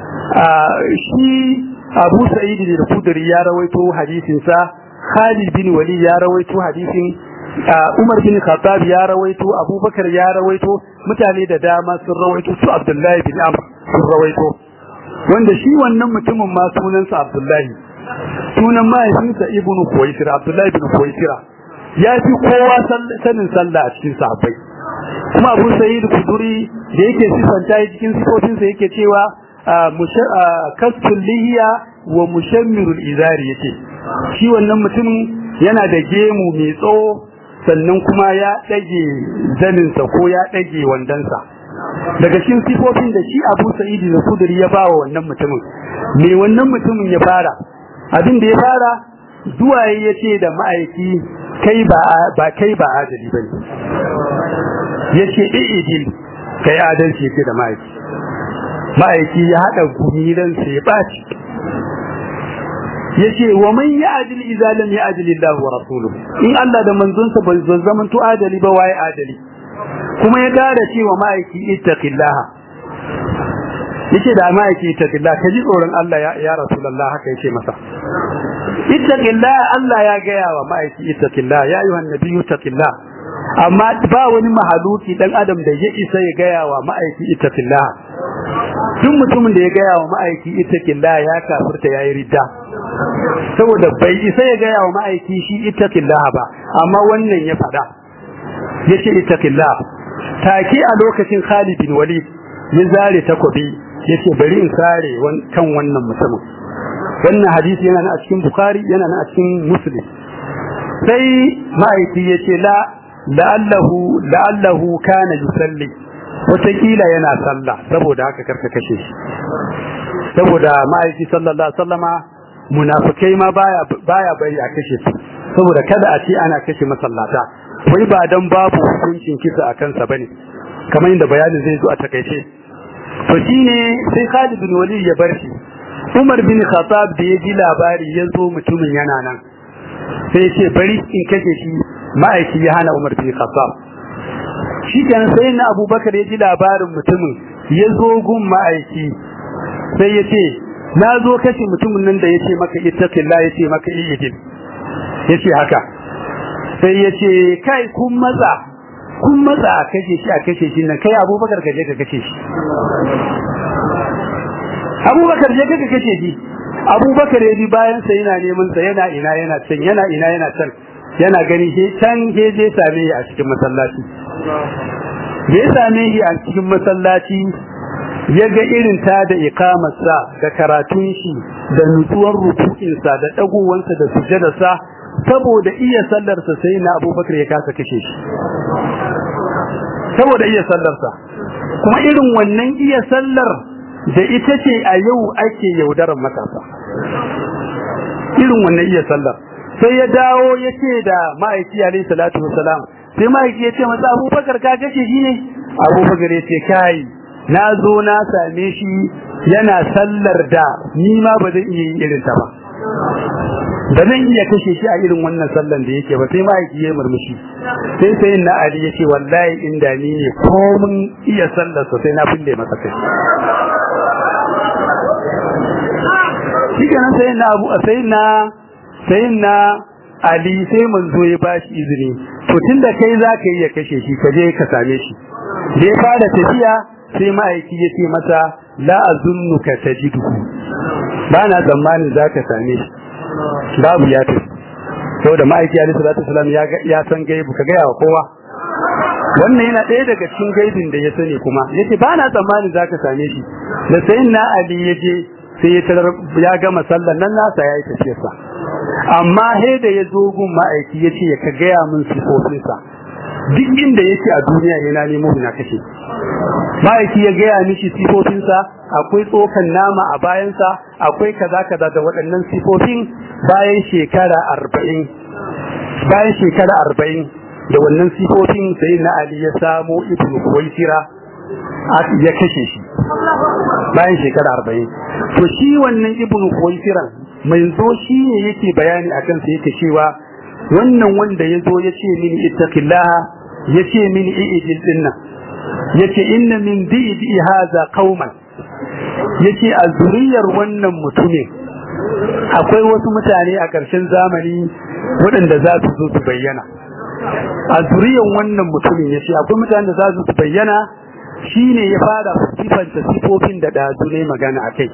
shi abu sa'id da kudri ya rawaito hadisin sa khalid bin wali ya rawaito hadisin umar bin khattab ya rawaito abubakar ya rawaito mutane da dama sun rawaito su abdullahi bin amr sun rawaito wanda shi wannan mutumin ma sunansa abdullahi sunan mahaifinsa ibnu kuwaisira abdullahi bin kuwaisira ya fi kowa sanin sallah a cikin sahabbai kuma abu sa'id kuduri da yake sifanta cikin sifofinsa yake cewa kastul lihiya wa mushammirul izari yace shi wannan mutumin yana da gemu mai tsawo sannan kuma ya dage zaninsa ko ya dage wandansa daga cikin sifofin da shi Abu Sa'id da Kudri ya bawa wannan mutumin me wannan mutumin ya fara abin da ya fara zuwa yace da ma'aiki kai ba ba kai ba adali bane yace idil kai adalci yake da ma'aiki ma'aiki ya haɗa gumiran sai ya ɓaci ya ce wa man ya adil idza lam ya adil Allah wa rasuluhu in Allah da manzonsa ba zan zaman to adali ba waye adali kuma ya dara cewa ma'aiki ittaqillah yace da ma'aiki ittaqillah kaji tsoron Allah ya ya rasulullah haka yace masa ittaqillah Allah ya gaya wa ma'aiki ittaqillah ya ayyuhan nabiyyu ittaqillah amma ba wani mahaluki dan adam da ya isa ya gaya wa ma'aiki ittaqillah duk mutumin da ya gaya wa ma'aiki ittaqillah ya kafirta yayi ridda saboda bai isa ya gaya wa ma'aiki shi ittaqillah ba amma wannan ya fada yace ittaqillah take a lokacin Khalid bin Walid ya zare takobi yace bari in sare kan wannan mutumin wannan hadisi yana a cikin Bukhari yana a cikin Muslim sai ma'aiki yace la la'allahu la'allahu kana yusalli wataƙila yana sallah saboda haka karka kashe shi saboda ma'aiki sallallahu alaihi wasallama munafikai ma baya baya bari a kashe su saboda kada a ce ana kashe masallata wai ba dan babu hukuncin kisa a kansa bane kamar inda bayanin zai zo a takaice to shine sai Khalid bin Walid ya bar shi Umar bin Khattab da ya ji labari ya zo mutumin yana nan sai ya ce bari in kashe shi ma'aiki ya hana Umar bin Khattab shi kenan sai na Abubakar ya ji labarin mutumin ya zo gun ma'aiki sai ya ce na zo kashe mutumin nan da ya ce maka ittaqillah ya ce maka iyidin ya ce haka sai ya ce kai kun matsa kun matsa a kashe shi a kashe shi nan kai Abubakar ka je ka kashe shi Abubakar je ka kashe shi Abubakar ya bi bayan sa yana neman sa yana ina yana can yana ina yana can yana gani he can he je same a cikin masallaci da ya same shi a cikin masallaci ya ga irin ta da ikamarsa da karatun shi da nutsuwar rukukinsa da ɗagowansa da sujadarsa saboda iya sallarsa sai na abubakar ya kasa kashe shi saboda iya sallarsa kuma irin wannan iya sallar da ita ce a yau ake yaudarar matasa irin wannan iya sallar sai ya dawo ya ce da ma'aiki alaihi salatu wasalam sai ma'aiki ya ce masa abubakar ka kashe shi ne abubakar ya ce kai na zo na same shi yana sallar da ni ma ba zan iya yin irin ta ba ba zan iya kashe shi a irin wannan sallan da yake ba sai ma'aiki ya murmushi sai sai na ali ya ce wallahi inda ni ne komin iya sallar sa sai na fille masa kai shi kenan sai na abu sai na sai na ali sai manzo ya bashi izini to tunda kai za ka yi ya kashe shi ka je ka same shi da ya fara tafiya sai ma'aiki ya ce masa la azunnuka tajiduhu ba na tsammanin za ka same shi babu ya tafi saboda ma'aiki alaihi salatu wasalam ya ya san gaibu ka gaya wa kowa wannan yana ɗaya daga cikin gaibin da ya sani kuma yace ba na tsammanin za ka same shi da sayin na ali ya je sai ya tarar ya gama sallar nan nasa ya yi tafiyarsa amma he da ya zo gun ma'aiki ya ce ka gaya min sifofinsa duk inda yake a duniya yana nemo na kashe ma'aiki ya gaya mishi sifofinsa akwai tsokan nama a bayansa akwai kaza kaza da waɗannan sifofin bayan shekara arba'in bayan shekara arba'in da wannan sifofin sai na ali ya samo ibnu kuwaisira ya kashe shi bayan shekara arba'in to shi wannan ibnu kuwaisiran mai zo shi ne yake bayani akan sa yake cewa wannan wanda ya zo ya ce mini ittaqillaha ya ce mini i'idil dinnan yace inna min bi'di hadha qauman yace a zuriyar wannan mutumin akwai wasu mutane a ƙarshen zamani waɗanda za su zo su bayyana a zuriyar wannan mutumin yace akwai mutane da za su su bayyana shine ya fara sifanta sifofin da dazu ne magana akai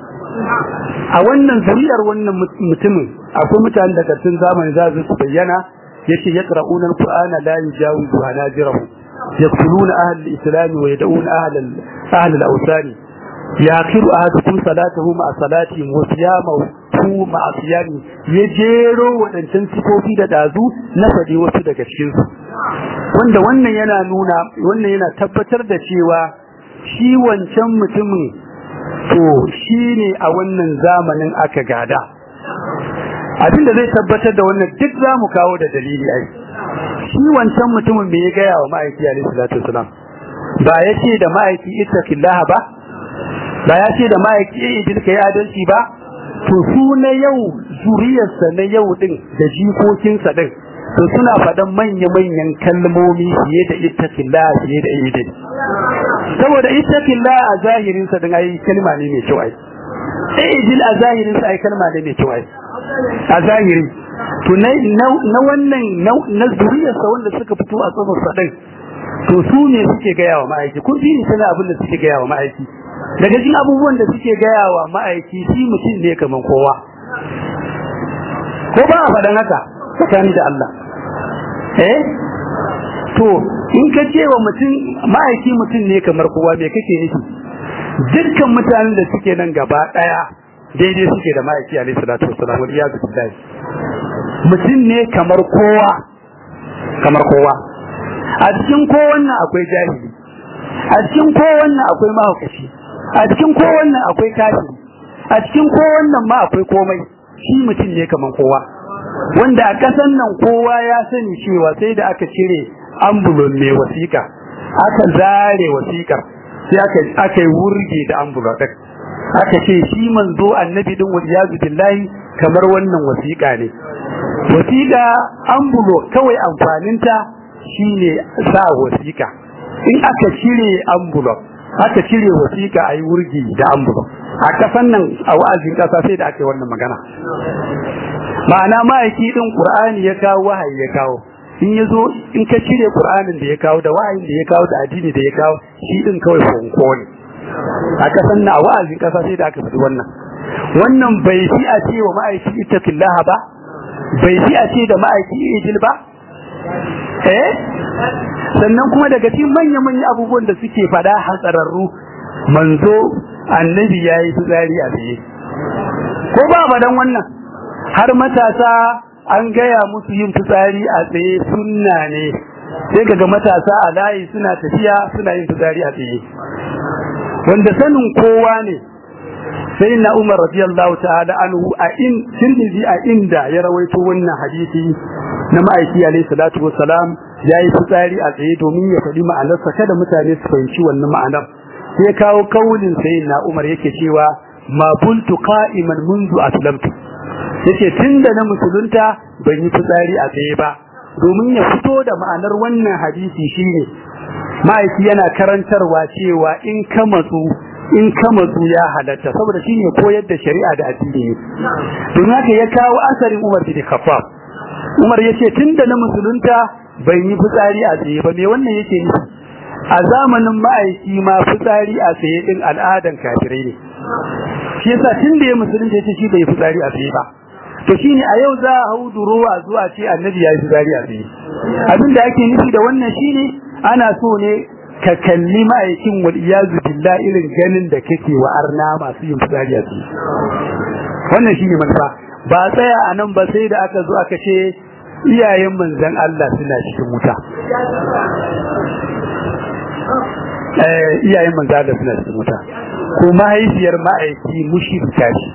a wannan zuriyar wannan mutumin akwai mutane da ƙarshen zamani za su su bayyana yace yaqra'una al-qur'ana la yujawizu hanajirahum يقتلون أهل الإسلام ويدعون أهل أهل الأوثان يأخر أحدكم صلاته مع صلاتهم وصيامه مع صيامه يجيرو wadancan sifofi da dazu na fadi wasu daga cikin su wanda wannan yana nuna wannan yana tabbatar da cewa shi wancan mutumin to shine a wannan zamanin aka gada abinda zai tabbatar da wannan duk zamu kawo da dalili ai shi wancan mutumin bai ya gaya wa ma'aiki alaihi salatu wasalam ba ya ce da ma'aiki ittaqillaha ba ba ya ce da ma'aiki idil kai adalci ba to su na yau zuriyarsa na yau din da jikokinsa din to suna faɗan manya-manyan kalmomi fiye da ittaqillaha fiye da idil saboda ittaqillaha a zahirinsa din ai kalma ne mai kyau ai idil a zahirinsa ai kalma ne mai kyau ai a zahiri to na wannan na zuriyarsa wanda suka fito a tsofar sadai to su ne suke gaya wa ma'aiki kun ji sana abin da suke gaya wa ma'aiki daga cikin abubuwan da suke gaya wa ma'aiki shi mutum ne kaman kowa ko ba a faɗan haka tsakani da Allah eh to in ka ce wa mutum ma'aiki mutum ne kamar kowa me kake nufi dukkan mutanen da suke nan gaba ɗaya daidai suke da ma'aiki alaihi salatu wassalam wal iyadu billahi mutum ne kamar kowa kamar kowa a cikin kowannan akwai jahili a cikin kowannan akwai mahaukaci a cikin kowannan akwai kafiri a cikin kowannan ma akwai komai shi mutum ne kamar kowa wanda a kasan nan kowa ya sani cewa sai da aka cire ambulon mai wasiƙa aka zare wasiƙar sai aka aka yi wurge da ambulon ɗin aka ce shi manzo annabi din waliyazu billahi kamar wannan wasiƙa ne wasiƙa ambulo kawai amfaninta shine sa wasiƙa in aka cire ambulo aka cire wasiƙa ayi wurgi da ambulo a kasan nan a wa'azin kasa sai da aka yi wannan magana ma'ana ma'aiki din qur'ani ya kawo wahayi ya kawo in ya zo in ka cire qur'anin da ya kawo da wahayin da ya kawo da addini da ya kawo shi din kawai fonko ne a kasan na a wa'azin kasa sai da aka faɗi wannan wannan bai fi a ce wa ma'aiki ittaqillaha ba bai fi a ce da ma'aiki ijil ba eh sannan kuma daga cikin manya manyan abubuwan da suke fada hatsararru manzo annabi yayi fitsari a tsaye ko ba fadan wannan har matasa an gaya musu yin fitsari a tsaye sunna ne sai kaga matasa a layi suna tafiya suna yin fitsari a tsaye wanda sanin kowa ne sai na Umar radiyallahu ta'ala anhu a in Tirmidhi a inda ya rawaito wannan hadisi na ma'aiki alayhi salatu wassalam yayi fitsari a tsaye domin ya faɗi ma'anarsa kada mutane su fahimci wannan ma'anar sai kawo kaulin sayyidina Umar yake cewa ma buntu qa'iman منذ aslamtu yace tunda na musulunta ban yi fitsari a tsaye ba domin ya fito da ma'anar wannan hadisi shine ma'aiki yana karantarwa cewa in ka matsu in ka matsu ya halatta saboda shine koyar da shari'a da addini ne don haka ya kawo asarin Umar bin Khattab Umar yace tunda na musulunta ban yi fitsari a tsaye ba me wannan yake nufi a zamanin ma'aiki ma fitsari a tsaye din al'adan kafirai ne shi yasa tunda ya musulunta yace shi bai fitsari a tsaye ba to shine a yau za a hau durowa zuwa ce annabi ya yi fitsari a tsaye abin da ake nufi da wannan shine ana so ne ka kalli ma'aikin wal iyazu billah irin ganin da kake wa arna masu yin fitsari a tsaye wannan shine manufa ba tsaya a nan ba sai da aka zo aka ce iyayen manzon Allah suna cikin wuta eh iyayen manzon Allah suna cikin wuta ko mahaifiyar ma'aiki mushrika ce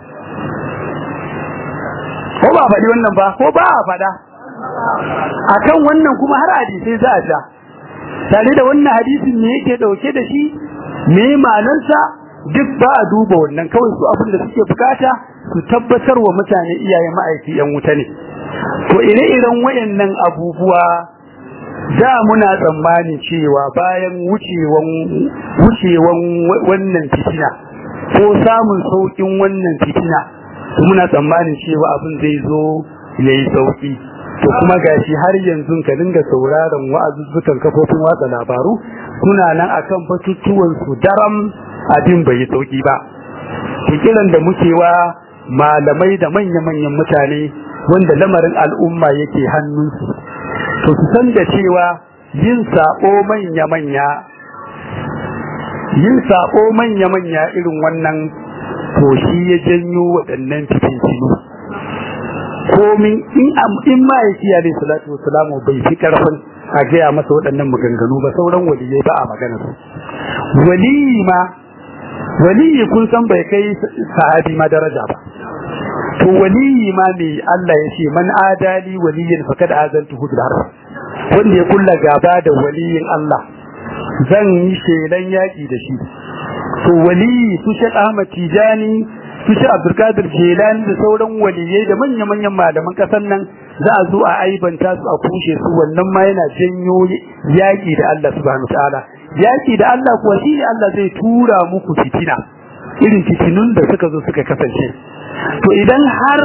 ko ba faɗi wannan ba ko ba a faɗa akan wannan kuma har hadisai za a ja tare da wannan hadisin me yake dauke da shi me ma'anarsa duk ba a duba wannan kawai su abin da suke bukata su tabbatar wa mutane iyaye ma'aiki yan wuta ne to ire-iren wayannan abubuwa da muna tsammani cewa bayan wucewan wucewan wannan fitina ko samun saukin wannan fitina muna tsammanin cewa abin zai zo yayi sauki to kuma gashi har yanzu ka dinga sauraron wa'azuzzukan kafofin watsa labaru suna nan akan batutuwan su daram abin bai yi sauki ba to kiran da muke wa malamai da manya-manyan mutane wanda lamarin al'umma yake hannunsu to su san da cewa yin sako manya-manya yin sako manya-manya irin wannan to shi ya janyo waɗannan fitintinu komin in in ma'aiki ya bai salatu wasalamu bai fi karfin a gaya masa waɗannan maganganu ba sauran waliyai ba a magana su waliyi ma waliyi kun san bai kai sahabi ma daraja ba to waliyi ma me Allah ya ce man adali waliyin fakad azantuhu bil harb wanda ya kulla gaba da waliyin Allah zan yi shelan yaki da shi to waliyi su Sheikh Ahmad Tijani su shi Abdulkadir Jilani da sauran waliyai da manya-manyan malaman kasan nan za a zo a aibanta su a kushe su wannan ma yana janyo yaki da Allah subhanahu ta'ala yaki da Allah kuwa shi Allah zai tura muku fitina irin fitinun da suka zo suka kasance to idan har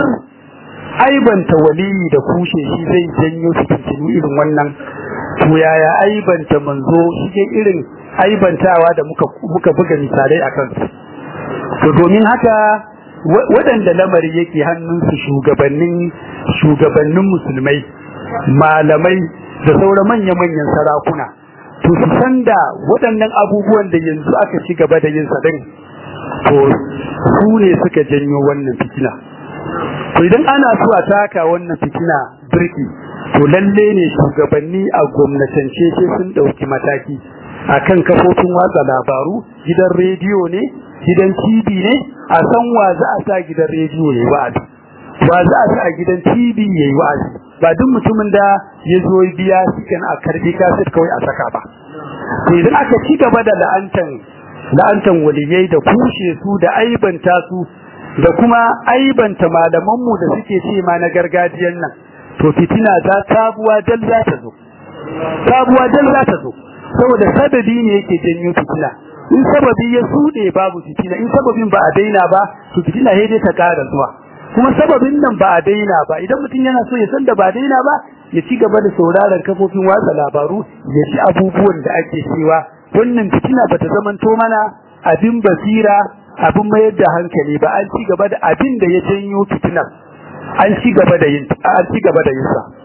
aibanta waliyi da kushe shi zai janyo fitintinu irin wannan to yaya aibanta manzo shi irin aibantawa da muka muka buga misalai akan su to domin haka waɗanda lamari yake hannunsu shugabannin shugabannin musulmai malamai da sauran manya-manyan sarakuna to su san da waɗannan abubuwan da yanzu aka ci gaba da yin sadin to su ne suka janyo wannan fitina to idan ana so a taka wannan fitina birki to lalle ne shugabanni a gwamnatance sai sun ɗauki mataki akan kafofin watsa labaru gidan rediyo ne gidan TV ne a san wa za a sa gidan rediyo yayi wa'azi wa za a sa a gidan TV yayi wa'azi ba duk mutumin da ya zo biya cikin a karbi kaset kawai a saka ba to idan aka ci gaba da la'antan la'antan waliyai da kushe su da aibanta su da kuma aibanta malaman mu da suke ce ma na gargajiyan nan to fitina za sabuwa dal za ta zo sabuwa dal za ta zo saboda sababi ne yake janyo fitina in sababi ya sude babu fitina in sababin ba a daina ba to fitina sai dai ta ƙara zuwa kuma sababin nan ba a daina ba idan mutum yana so ya san da ba a daina ba ya ci gaba da sauraron kafofin watsa labaru ya ji abubuwan da ake cewa wannan fitina ba ta zamanto mana abin basira abin mayar da hankali ba an ci gaba da abin da ya janyo fitinar an ci gaba da yin an ci gaba da yin sa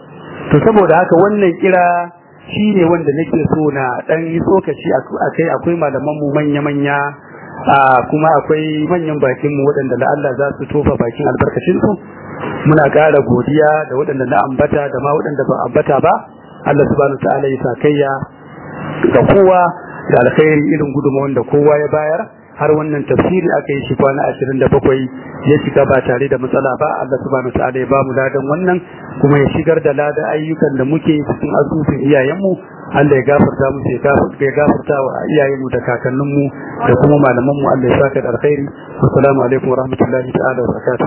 to saboda haka wannan kira shi ne wanda nake so na dan yi tsokaci a kai akwai malaman mu manya-manya kuma akwai manyan bakin mu waɗanda da Allah za su tofa bakin albarkacin su muna ƙara godiya da waɗanda na ambata da ma waɗanda ba ambata ba Allah subhanahu ta'ala ya sakayya ga kowa da alkhairi irin gudunmawar da kowa ya bayar har wannan tafsiri aka yi shi kwana 27 ya shiga ba tare da matsala ba Allah subhanahu ta'ala ya bamu ladan wannan kuma ya shigar da ladan ayyukan da muke cikin asusun iyayenmu Allah ya gafarta mu ya gafarta wa iyayenmu da kakanninmu da kuma malamanmu Allah ya saka da alkhairi assalamu alaikum wa rahmatullahi ta'ala wa barakatuh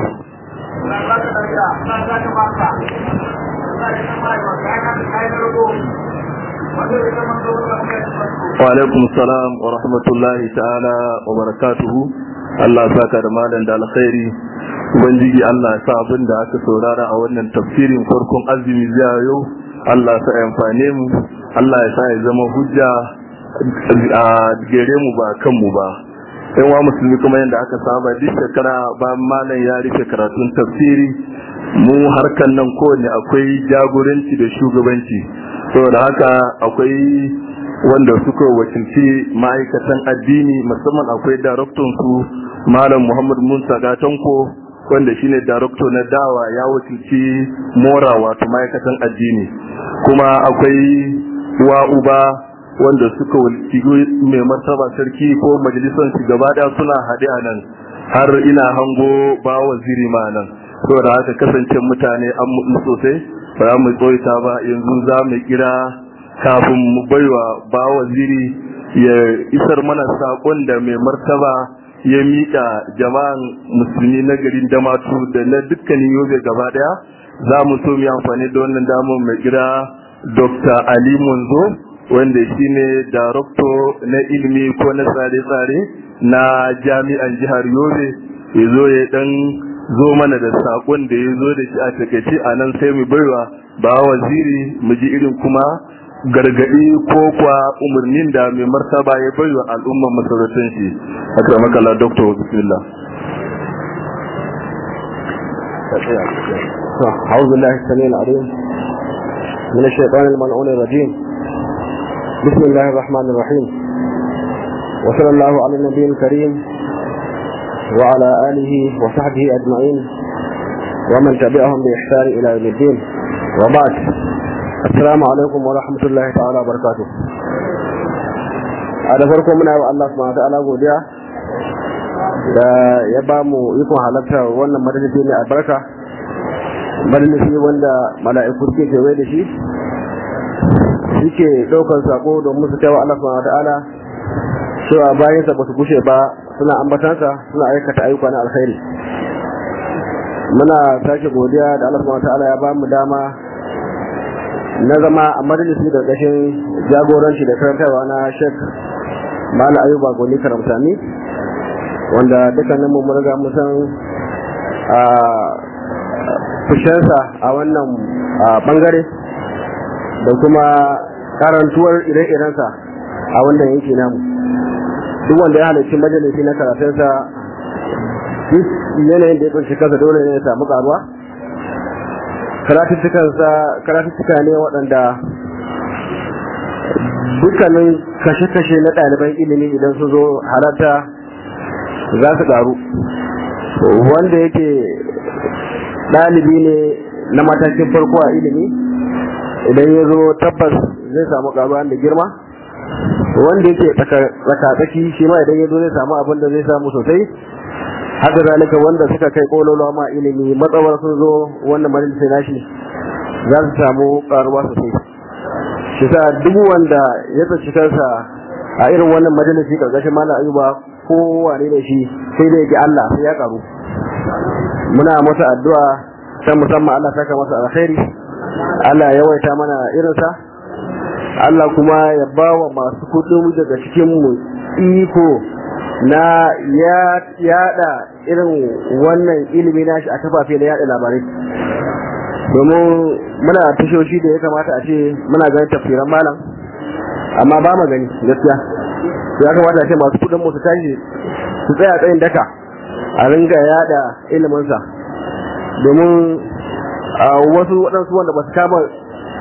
وعليكم السلام ورحمة الله تعالى وبركاته Allah saka da malam da alkhairi ubangiji Allah ya sa abin da aka saurara a wannan tafsirin farkon azumi zuwa yau Allah ya sa amfane mu Allah ya sa ya zama hujja a gare mu ba kanmu ba yan wa musulmi kuma yadda aka saba duk shekara ba malam ya rufe karatun tafsiri mu harkan nan kowane akwai jagoranci da shugabanci saboda haka akwai wanda suka wakilci ma'aikatan addini musamman akwai daraktan su malam muhammad musa gatanko wanda shine darakto na dawa ya wakilci mora wato ma'aikatan addini kuma akwai wa uba wanda suka wakilci mai martaba sarki ko majalisar shi gaba daya suna haɗe a nan har ina hango ba waziri ma nan saboda haka kasance mutane an mutu sosai ba za mu tsoita ba yanzu za mu kira kafin mu baiwa ba waziri ya isar mana sakon da mai martaba ya miƙa jama'an musulmi na garin damatu da na dukkanin yobe gaba daya za mu so mu yi amfani da wannan damar mai kira dr ali munzo wanda shine darakto na ilimi ko na tsare-tsare na jami'an jihar yobe ya zo ya dan zo mana da sakon da ya zo da shi a takaice a nan sai mu baiwa ba waziri mu ji irin kuma gargadi ko kwa umarnin da mai martaba ya baiwa al'umman masarautar shi akramaka la doctor bismillah أعوذ بالله السميع العليم من الشيطان الملعون الرجيم بسم الله الرحمن الرحيم وصلى الله على النبي الكريم وعلى آله وصحبه أجمعين ومن تبعهم بإحسان إلى يوم الدين وبعد السلام عليكم ورحمة الله تعالى وبركاته a da farko muna yi wa Allah subhanahu wa ta'ala godiya da ya ba mu ikon halarta wannan majalisi ne albarka majalisi wanda mala'iku suke kewaye da shi suke ɗaukar sako domin su kai wa Allah subhanahu wa ta'ala cewa bayansa ba su gushe ba suna ambatansa suna aikata ayyuka na alkhairi muna sake godiya da Allah subhanahu ta'ala ya ba mu dama na zama a majalisi da ƙashin jagoranci da karantarwa na Sheikh Malam Ayuba Goni Karamsani wanda dukkanin mu riga mu san a fushensa a wannan bangare da kuma karantuwar ire-irensa a wannan yanki namu duk wanda ya halarci majalisi na karatunsa duk yanayin da ya kunshi kansa dole ne ya samu karuwa karatuttuka ne waɗanda dukkanin kashe-kashe na ɗaliban ilimi idan su zo halarta za su ƙaru wanda yake ɗalibi ne na matakin farko a ilimi idan ya zo tabbas zai samu ƙaruwa da girma wanda yake tsakatsaki shi ma idan ya zo zai samu abin da zai samu sosai haka zalika wanda suka kai kololo ma ilimi matsawar sun zo wannan majalisar nashi za su samu karuwa sosai shi sa duk wanda ya tsaci kansa a irin wannan majalisi karkashin malam ayuba ko wane da shi sai da yake Allah sai ya karu muna masa addu'a ta musamman Allah saka masa alkhairi Allah ya yawaita mana irinsa Allah kuma ya ba wa masu kudin daga cikin mu iko na yada irin wannan ilimi nashi a kafafe na yada labarai domin muna tashoshi da ya kamata a ce muna ganin tafsiran malam amma ba mu gani gaskiya ya kamata a ce masu kudin mu su tashi su tsaya tsayin daka a ringa yada iliminsa domin wasu waɗansu wanda ba su kama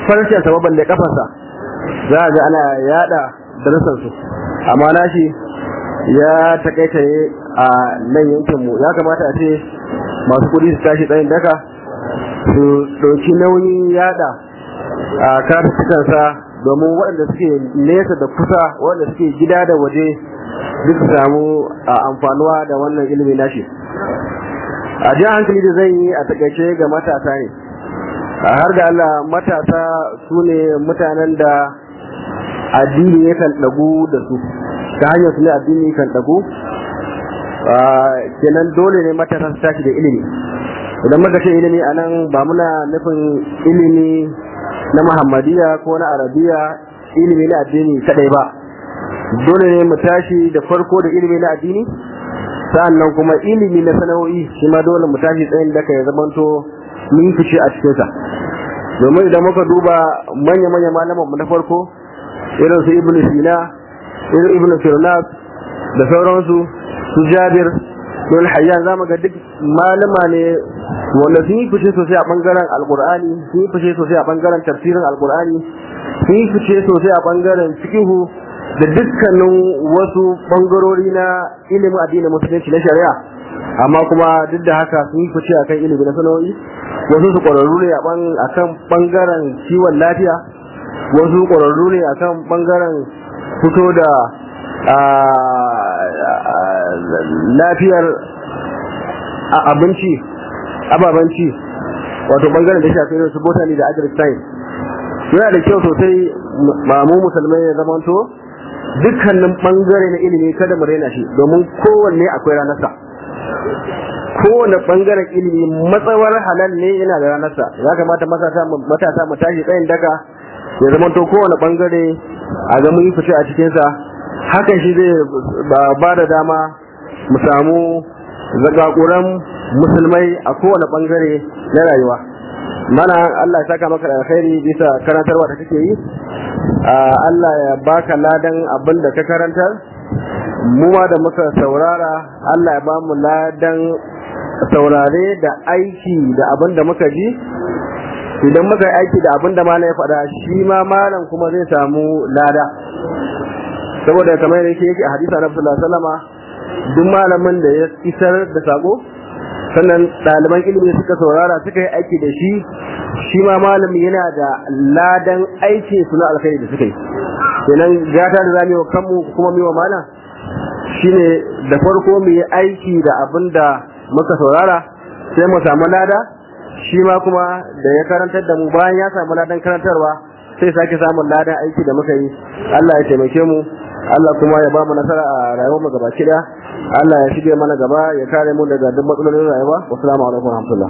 farcen sa balle kafarsa za a ga ana yada darasan su amma nashi ya takaita a nan yankin mu ya kamata a ce masu kudi su tashi tsayin daka su ɗauki nauyin yada a karatukansa domin waɗanda suke nesa da kusa waɗanda suke gida da waje duk su samu amfanuwa da wannan ilimi nashi a jan hankali da zan yi a takaice ga matasa ne a har da Allah matasa su ne mutanen da addini yakan ɗagu da su ta hanyar su ne addini kan ɗagu kenan dole ne matasa su tashi da ilimi idan muka ce ilimi a nan ba muna nufin ilimi na muhammadiya ko na arabiya ilimi na addini kadai ba dole ne mu tashi da farko da ilimi na addini sa'annan kuma ilimi na sana'o'i shi ma dole mu tashi tsayin da ya zamanto mun fice a cikinsa domin idan muka duba manya-manya malaman mu na farko irin su ibnu sina irin ibnu firnas da sauransu su jabir don hayyan za mu ga duk malama ne wanda sun yi fice sosai a bangaren alkur'ani sun yi fice sosai a bangaren tafsirin alkur'ani sun yi fice sosai a bangaren fikihu da dukkanin wasu bangarori na ilimin addinin musulunci na shari'a amma kuma duk da haka sun yi fice akan ilimi na sana'o'i wasu su ƙwararru ne a kan bangaren kiwon lafiya wasu ƙwararru ne akan bangaren fito da lafiyar abinci ababanci wato bangaren da shafi irin su botany da agric science yana da kyau sosai mu musulmai ya zamanto dukkanin bangare na ilimi kada mu raina shi domin kowanne akwai ranarsa kowane bangaren ilimi matsawar halal ne yana da ranarsa ya kamata matasa mu tashi tsayin daka ya zamanto kowane bangare a ga mun fice a cikinsa hakan shi zai ba da dama mu samu zagaguran musulmai a kowane bangare na rayuwa mana Allah ya saka maka da alkhairi bisa karantarwa da kake yi Allah ya baka ladan abin da ka karantar mu ma da muka saurara Allah ya ba mu ladan saurare da aiki da abin da muka ji idan muka yi aiki da abin da malam ya faɗa shi ma malam kuma zai samu lada saboda kamar yake yake a hadisa na sallallahu alaihi wasallama duk malamin da ya isar da sako sannan ɗaliban ilimi suka saurara suka yi aiki da shi shi ma malami yana da ladan aiki su na alkhairi da suka yi kenan gata da zamu yi kanmu kuma mu wa malam shine da farko mu yi aiki da abin da muka saurara sai mu samu lada shi ma kuma da ya karantar da mu bayan ya samu ladan karantarwa sai sake samun ladan aiki da muka yi Allah ya taimake mu Allah kuma ya ba mu nasara a rayuwar mu gaba kida Allah ya shige mana gaba ya kare mu daga duk matsalolin rayuwa wassalamu alaikum wa rahmatullah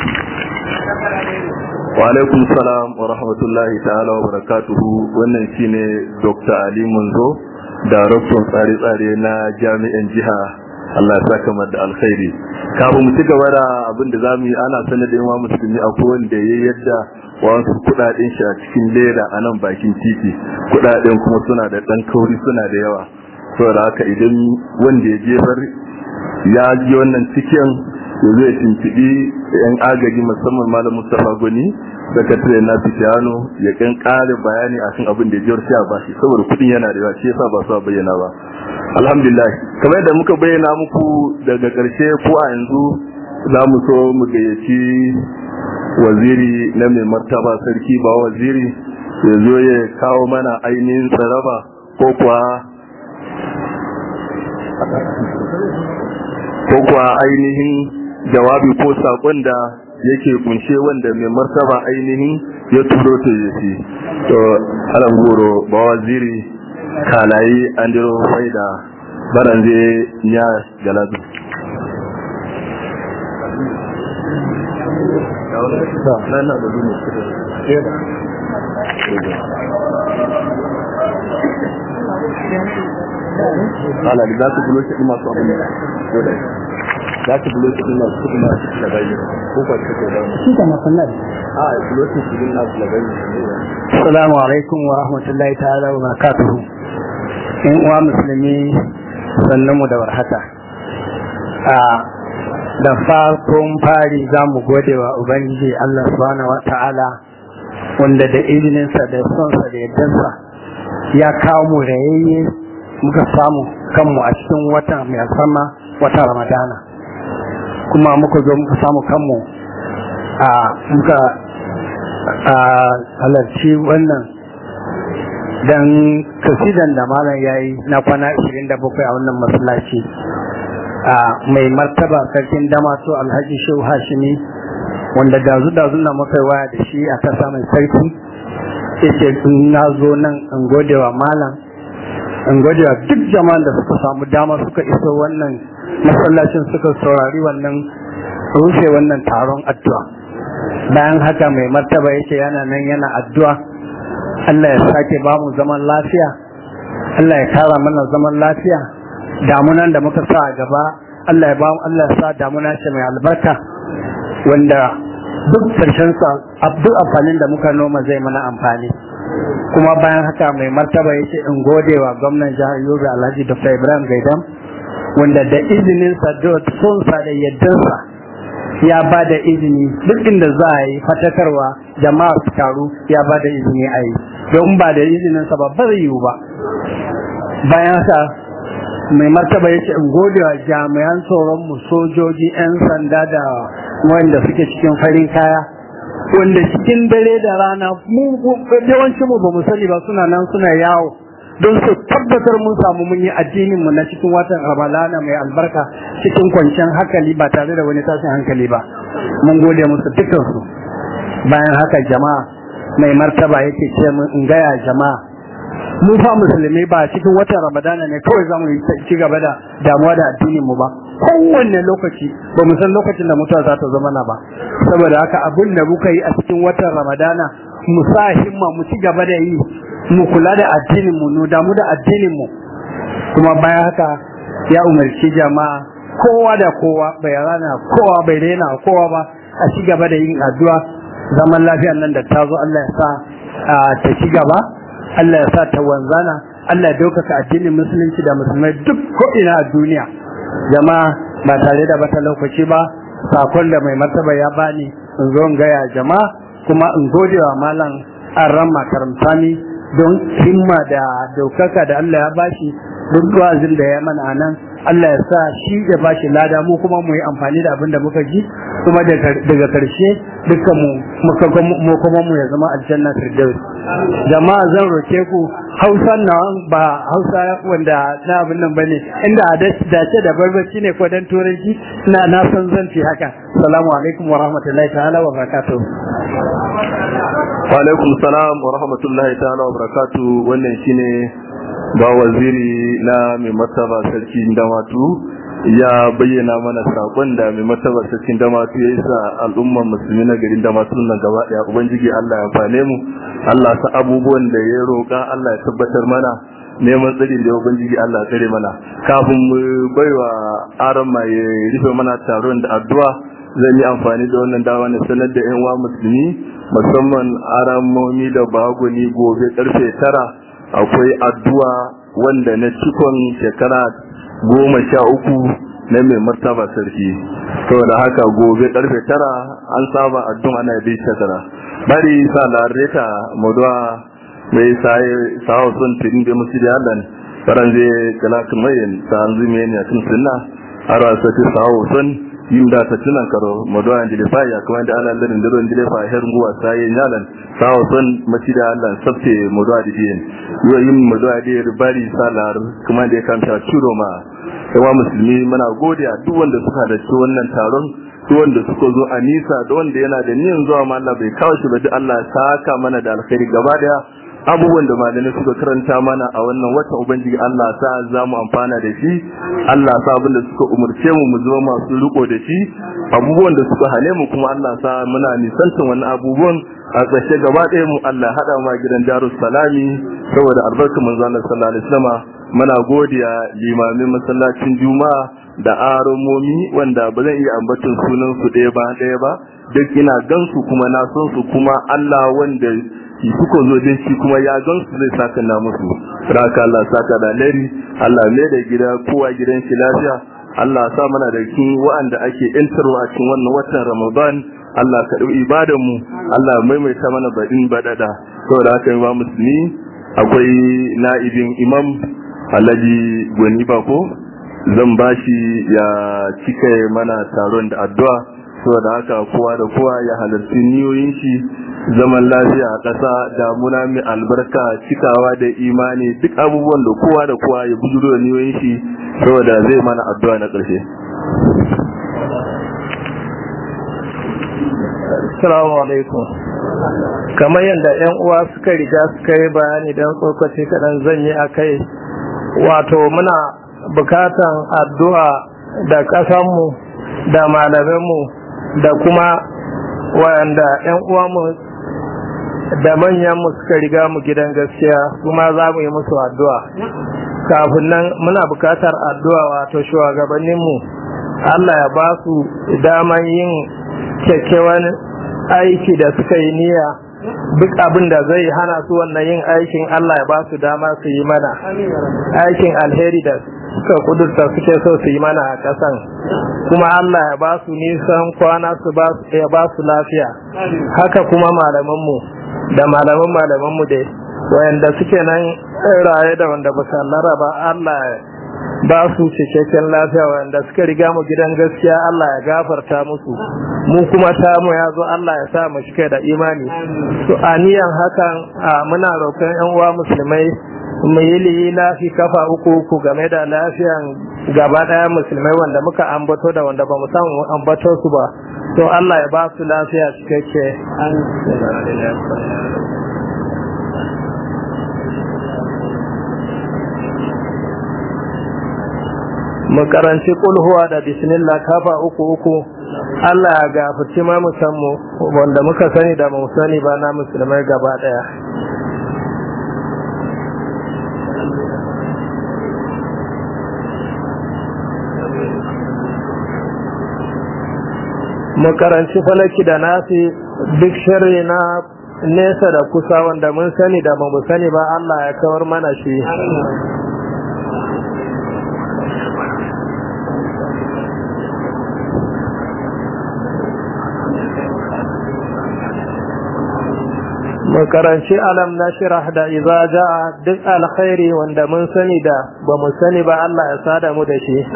wa alaikum salam wa rahmatullahi ta'ala wa barakatuhu wannan shine Dr. Ali Munzo daraktan tsare-tsare na jami'an jiha Allah ya saka mu da alkhairi kafin mu ci gaba da abin da zamu yi ana sanar da yawa musulmi a wanda ya yadda wasu kudaden shi a cikin leda a nan bakin titi kudaden kuma suna da dan kauri suna da yawa saboda haka idan wanda ya jefar ya ji wannan cikin ya zai tuntuɓi yan agaji musamman malam mustapha goni sakatare na fitiyano ya kan ƙara bayani akan abin da ya jewar a bashi saboda kuɗin yana da yawa shi yasa ba su a bayyana ba alhamdulillah kamar da muka bayyana muku daga ƙarshe ko a yanzu za mu so mu gayyaci waziri na mai martaba sarki ba waziri ya zo ya kawo mana ainihin tsaraba ko kuwa ko kuwa ainihin jawabi ko sakon da yake kunshe wanda mai martaba ainihin ya turo ta yace to alam goro ba waziri kalayi andiro faida baranje nya galadu ala da za su bulo shi masu abin da za su bulo shi masu kudi masu da bai ko kwa shi da shi da masallar a bulo shi shi na su da bai assalamu alaikum wa rahmatullahi ta'ala wa barakatuhu in uwa musulmi sannan mu da warhaka a da farkon fari za mu gode wa ubangiji Allah subhanahu wa ta'ala wanda da izininsa da sonsa da yaddansa ya kawo mu rayayye muka samu kanmu a cikin watan mai sama watan ramadana kuma muka zo muka samu kanmu a muka halarci wannan dan kasidan da malam ya yi na kwana 27 a wannan masallaci a mai martaba sarkin damaso alhaji shehu hashimi wanda dazu dazu na muka waya da shi a kasa mai sarki yace na zo nan in gode wa malam in gode wa duk jama'an da suka samu dama suka iso wannan masallacin suka saurari wannan rufe wannan taron addu'a bayan haka mai martaba yake yana nan yana addu'a Allah ya sake ba mu zaman lafiya Allah ya kara mana zaman lafiya damunan da muka sa a gaba Allah ya ba mu Allah ya sa damuna ce mai albarka wanda duk karshen sa duk amfanin da muka noma zai mana amfani kuma bayan haka mai martaba yake in gode wa gwamnan jihar Yobe Alhaji Dr. Ibrahim Gaidam wanda da izinin sa da son sa da yaddansa ya ba da izini duk inda za a yi fatakarwa jama'a su taru ya ba da izini a yi don ba da izinin sa ba zai yiwu ba bayan haka mai martaba ya ce in gode wa jami'an tsoron mu sojoji 'yan sanda da wanda suke cikin farin kaya wanda cikin dare da rana mu yawancin mu ba mu sani ba suna nan suna yawo don su tabbatar mun samu mun yi addinin mu na cikin watan ramadana mai albarka cikin kwanciyar hankali ba tare da wani tashin hankali ba mun gode musu dukkan su bayan haka jama'a mai martaba yake ce mun in gaya jama'a mu fa musulmi ba cikin watan ramadana ne kawai za mu ci gaba da damuwa da addinin mu ba kowanne lokaci ba mu san lokacin da mutuwa za ta zama na ba saboda haka abin da muka yi a cikin watan ramadana mu sa himma mu ci gaba da yi mu kula da addinin mu mu damu da addinin mu kuma bayan haka ya umarci jama'a kowa da kowa bai rana kowa bai daina kowa ba a ci gaba da yin addu'a zaman lafiyan nan da ta zo Allah ya sa ta ci gaba Allah ya sa ta wanzana Allah ya daukaka addinin musulunci da musulmai duk ko'ina a duniya jama'a ba tare da bata lokaci ba sakon da mai martaba ya bani in zo in gaya jama'a kuma in gode wa malam arran makaramtani don himma da daukaka da Allah ya bashi duk wa'azin da ya mana nan Allah ya sa shi ya bashi lada mu kuma mu yi amfani da abin da muka ji kuma daga karshe dukkan mu mu kuma mu ya zama aljanna firdaus jama'a zan roke ku hausa na ba hausa wanda na abin nan bane inda a dace da barbaci ne ko dan turanci na na san zan fi haka assalamu alaikum wa rahmatullahi ta'ala wa barakatuh wa alaikum salam wa rahmatullahi ta'ala wa barakatuh wannan shine ba waziri na mai martaba sarkin damatu ya bayyana mana sakon da mai martaba sarkin damatu ya yi sa al'ummar musulmi na garin damatu nan gaba daya ubangiji Allah ya fane mu Allah sa abubuwan da ya roƙa Allah ya tabbatar mana neman tsari da ubangiji Allah ya tsare mana kafin mu baiwa aron mai rufe mana taron da addu'a zan yi amfani da wannan dawa na sanar da yan uwa musulmi musamman aramomi da baguni gobe karfe tara akwai addu'a wanda na cikon shekara goma sha uku na mai martaba sarki saboda haka gobe karfe tara an saba addu'a ana bi shekara bari sa lareta muduwa mai sai sawo sun tin da musu da Allah faran zai kala kuma yin sa an zume ne a cikin sunna ara sa ti sawo sun yin da ta tunan karo muduwa da fa ya kuma da Allah da ndiro ndile fa her nguwa sai yalan sawo sun maci da Allah sabte muduwa da yin yo yin muduwa da bari salar kuma da kan ta ciro ma yawa musulmi muna godiya duk wanda suka da wannan taron duk wanda suka zo a nisa da wanda yana da niyan zuwa ma Allah bai kawo shi ba duk Allah ya saka mana da alkhairi gaba daya abubuwan da malamai suka karanta mana a wannan wata ubangiji Allah sa za mu amfana da shi Allah sa abin da suka umurce mu mu zama masu riko da shi abubuwan da suka hane mu kuma Allah sa muna nisantan wannan abubuwan a ƙarshe gaba ɗaya mu Allah haɗa ma gidan Darus Salami saboda albarkar manzo Allah sallallahu alaihi wasallam muna godiya limamin masallacin Juma'a da aromomi wanda ba zan iya ambaton sunan su ɗaya ba ɗaya ba duk ina gansu kuma na san su kuma Allah wanda suka zo dai shi kuma ya gan su zai saka na musu raka Allah saka da lari Allah mai da gida kowa gidan shi lafiya Allah sa mana da kin wa'anda ake intarwa a cikin wannan watan Ramadan Allah ka ɗau ibadan mu Allah maimaita mana baɗin baɗaɗa saboda haka yi ba musulmi akwai na'ibin imam alhaji gwani bako zan bashi ya cika mana taron da addu'a saboda haka kowa da kowa ya halarci niyoyin shi zaman lafiya a ƙasa damuna mai albarka cikawa da imani duk abubuwan da kowa da kowa ya bujuro da niyoyin shi saboda zai mana addu'a na ƙarshe Assalamu alaikum. Kamar yadda 'yan uwa suka riga suka yi bayani don tsokaci kaɗan zan yi a kai, wato muna bukatan addu'a da ƙasanmu da malaminmu da kuma wayanda 'yan uwanmu da manyanmu suka riga mu gidan gaskiya kuma za mu yi musu addu'a. Kafin nan muna bukatar addu'a wato shugabanninmu Allah ya ba su daman yin kyakkyawan aiki da suka yi niyya duk abin da zai hana su wannan yin aikin Allah ya ba su dama su yi mana aikin alheri da suka kudurta suke so su yi mana a ƙasan kuma Allah ya ba su nisan kwana su ya ba su lafiya haka kuma malamanmu da malaman malamanmu dai wayanda suke nan raye da wanda ba su ba Allah ba su cikakken lafiya wanda suka riga mu gidan gaskiya Allah ya gafarta musu mu kuma ta mu ya zo Allah ya sa mu cike da imani to aniyan hakan muna roƙon yan uwa musulmai mu yi lafi kafa uku uku game da lafiyan gaba ɗaya musulmai wanda muka ambato da wanda ba mu san ambato su ba to Allah ya ba su lafiya cikakke mu karanci kulhuwa da bismillah kafa uku uku Allah ya gafarci ma musammu wanda muka sani da mu sani ba na musulmai gaba daya mu karanci falaki da nasi duk shirri na nesa da kusa wanda mun sani da mu sani ba Allah ya kawar mana shi makaranci alam na shirah da iza ja'a duk alkhairi wanda mun sani da ba mu sani ba Allah ya sada mu da shi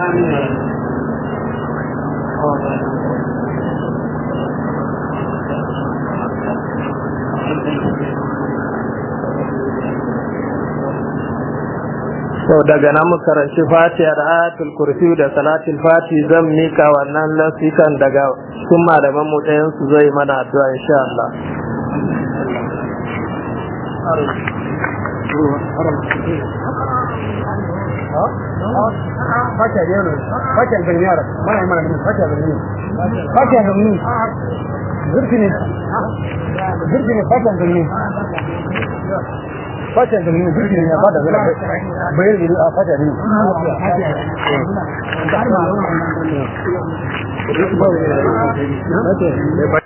so daga nan mu karanci fatiha da ayatul kursi da salatul fati zan mika wannan lasikan daga cikin malaman mu ɗayan su zai mana addu'a insha Allah Fata da nuna jirgin ya fata zai bayan da a fata da nuna.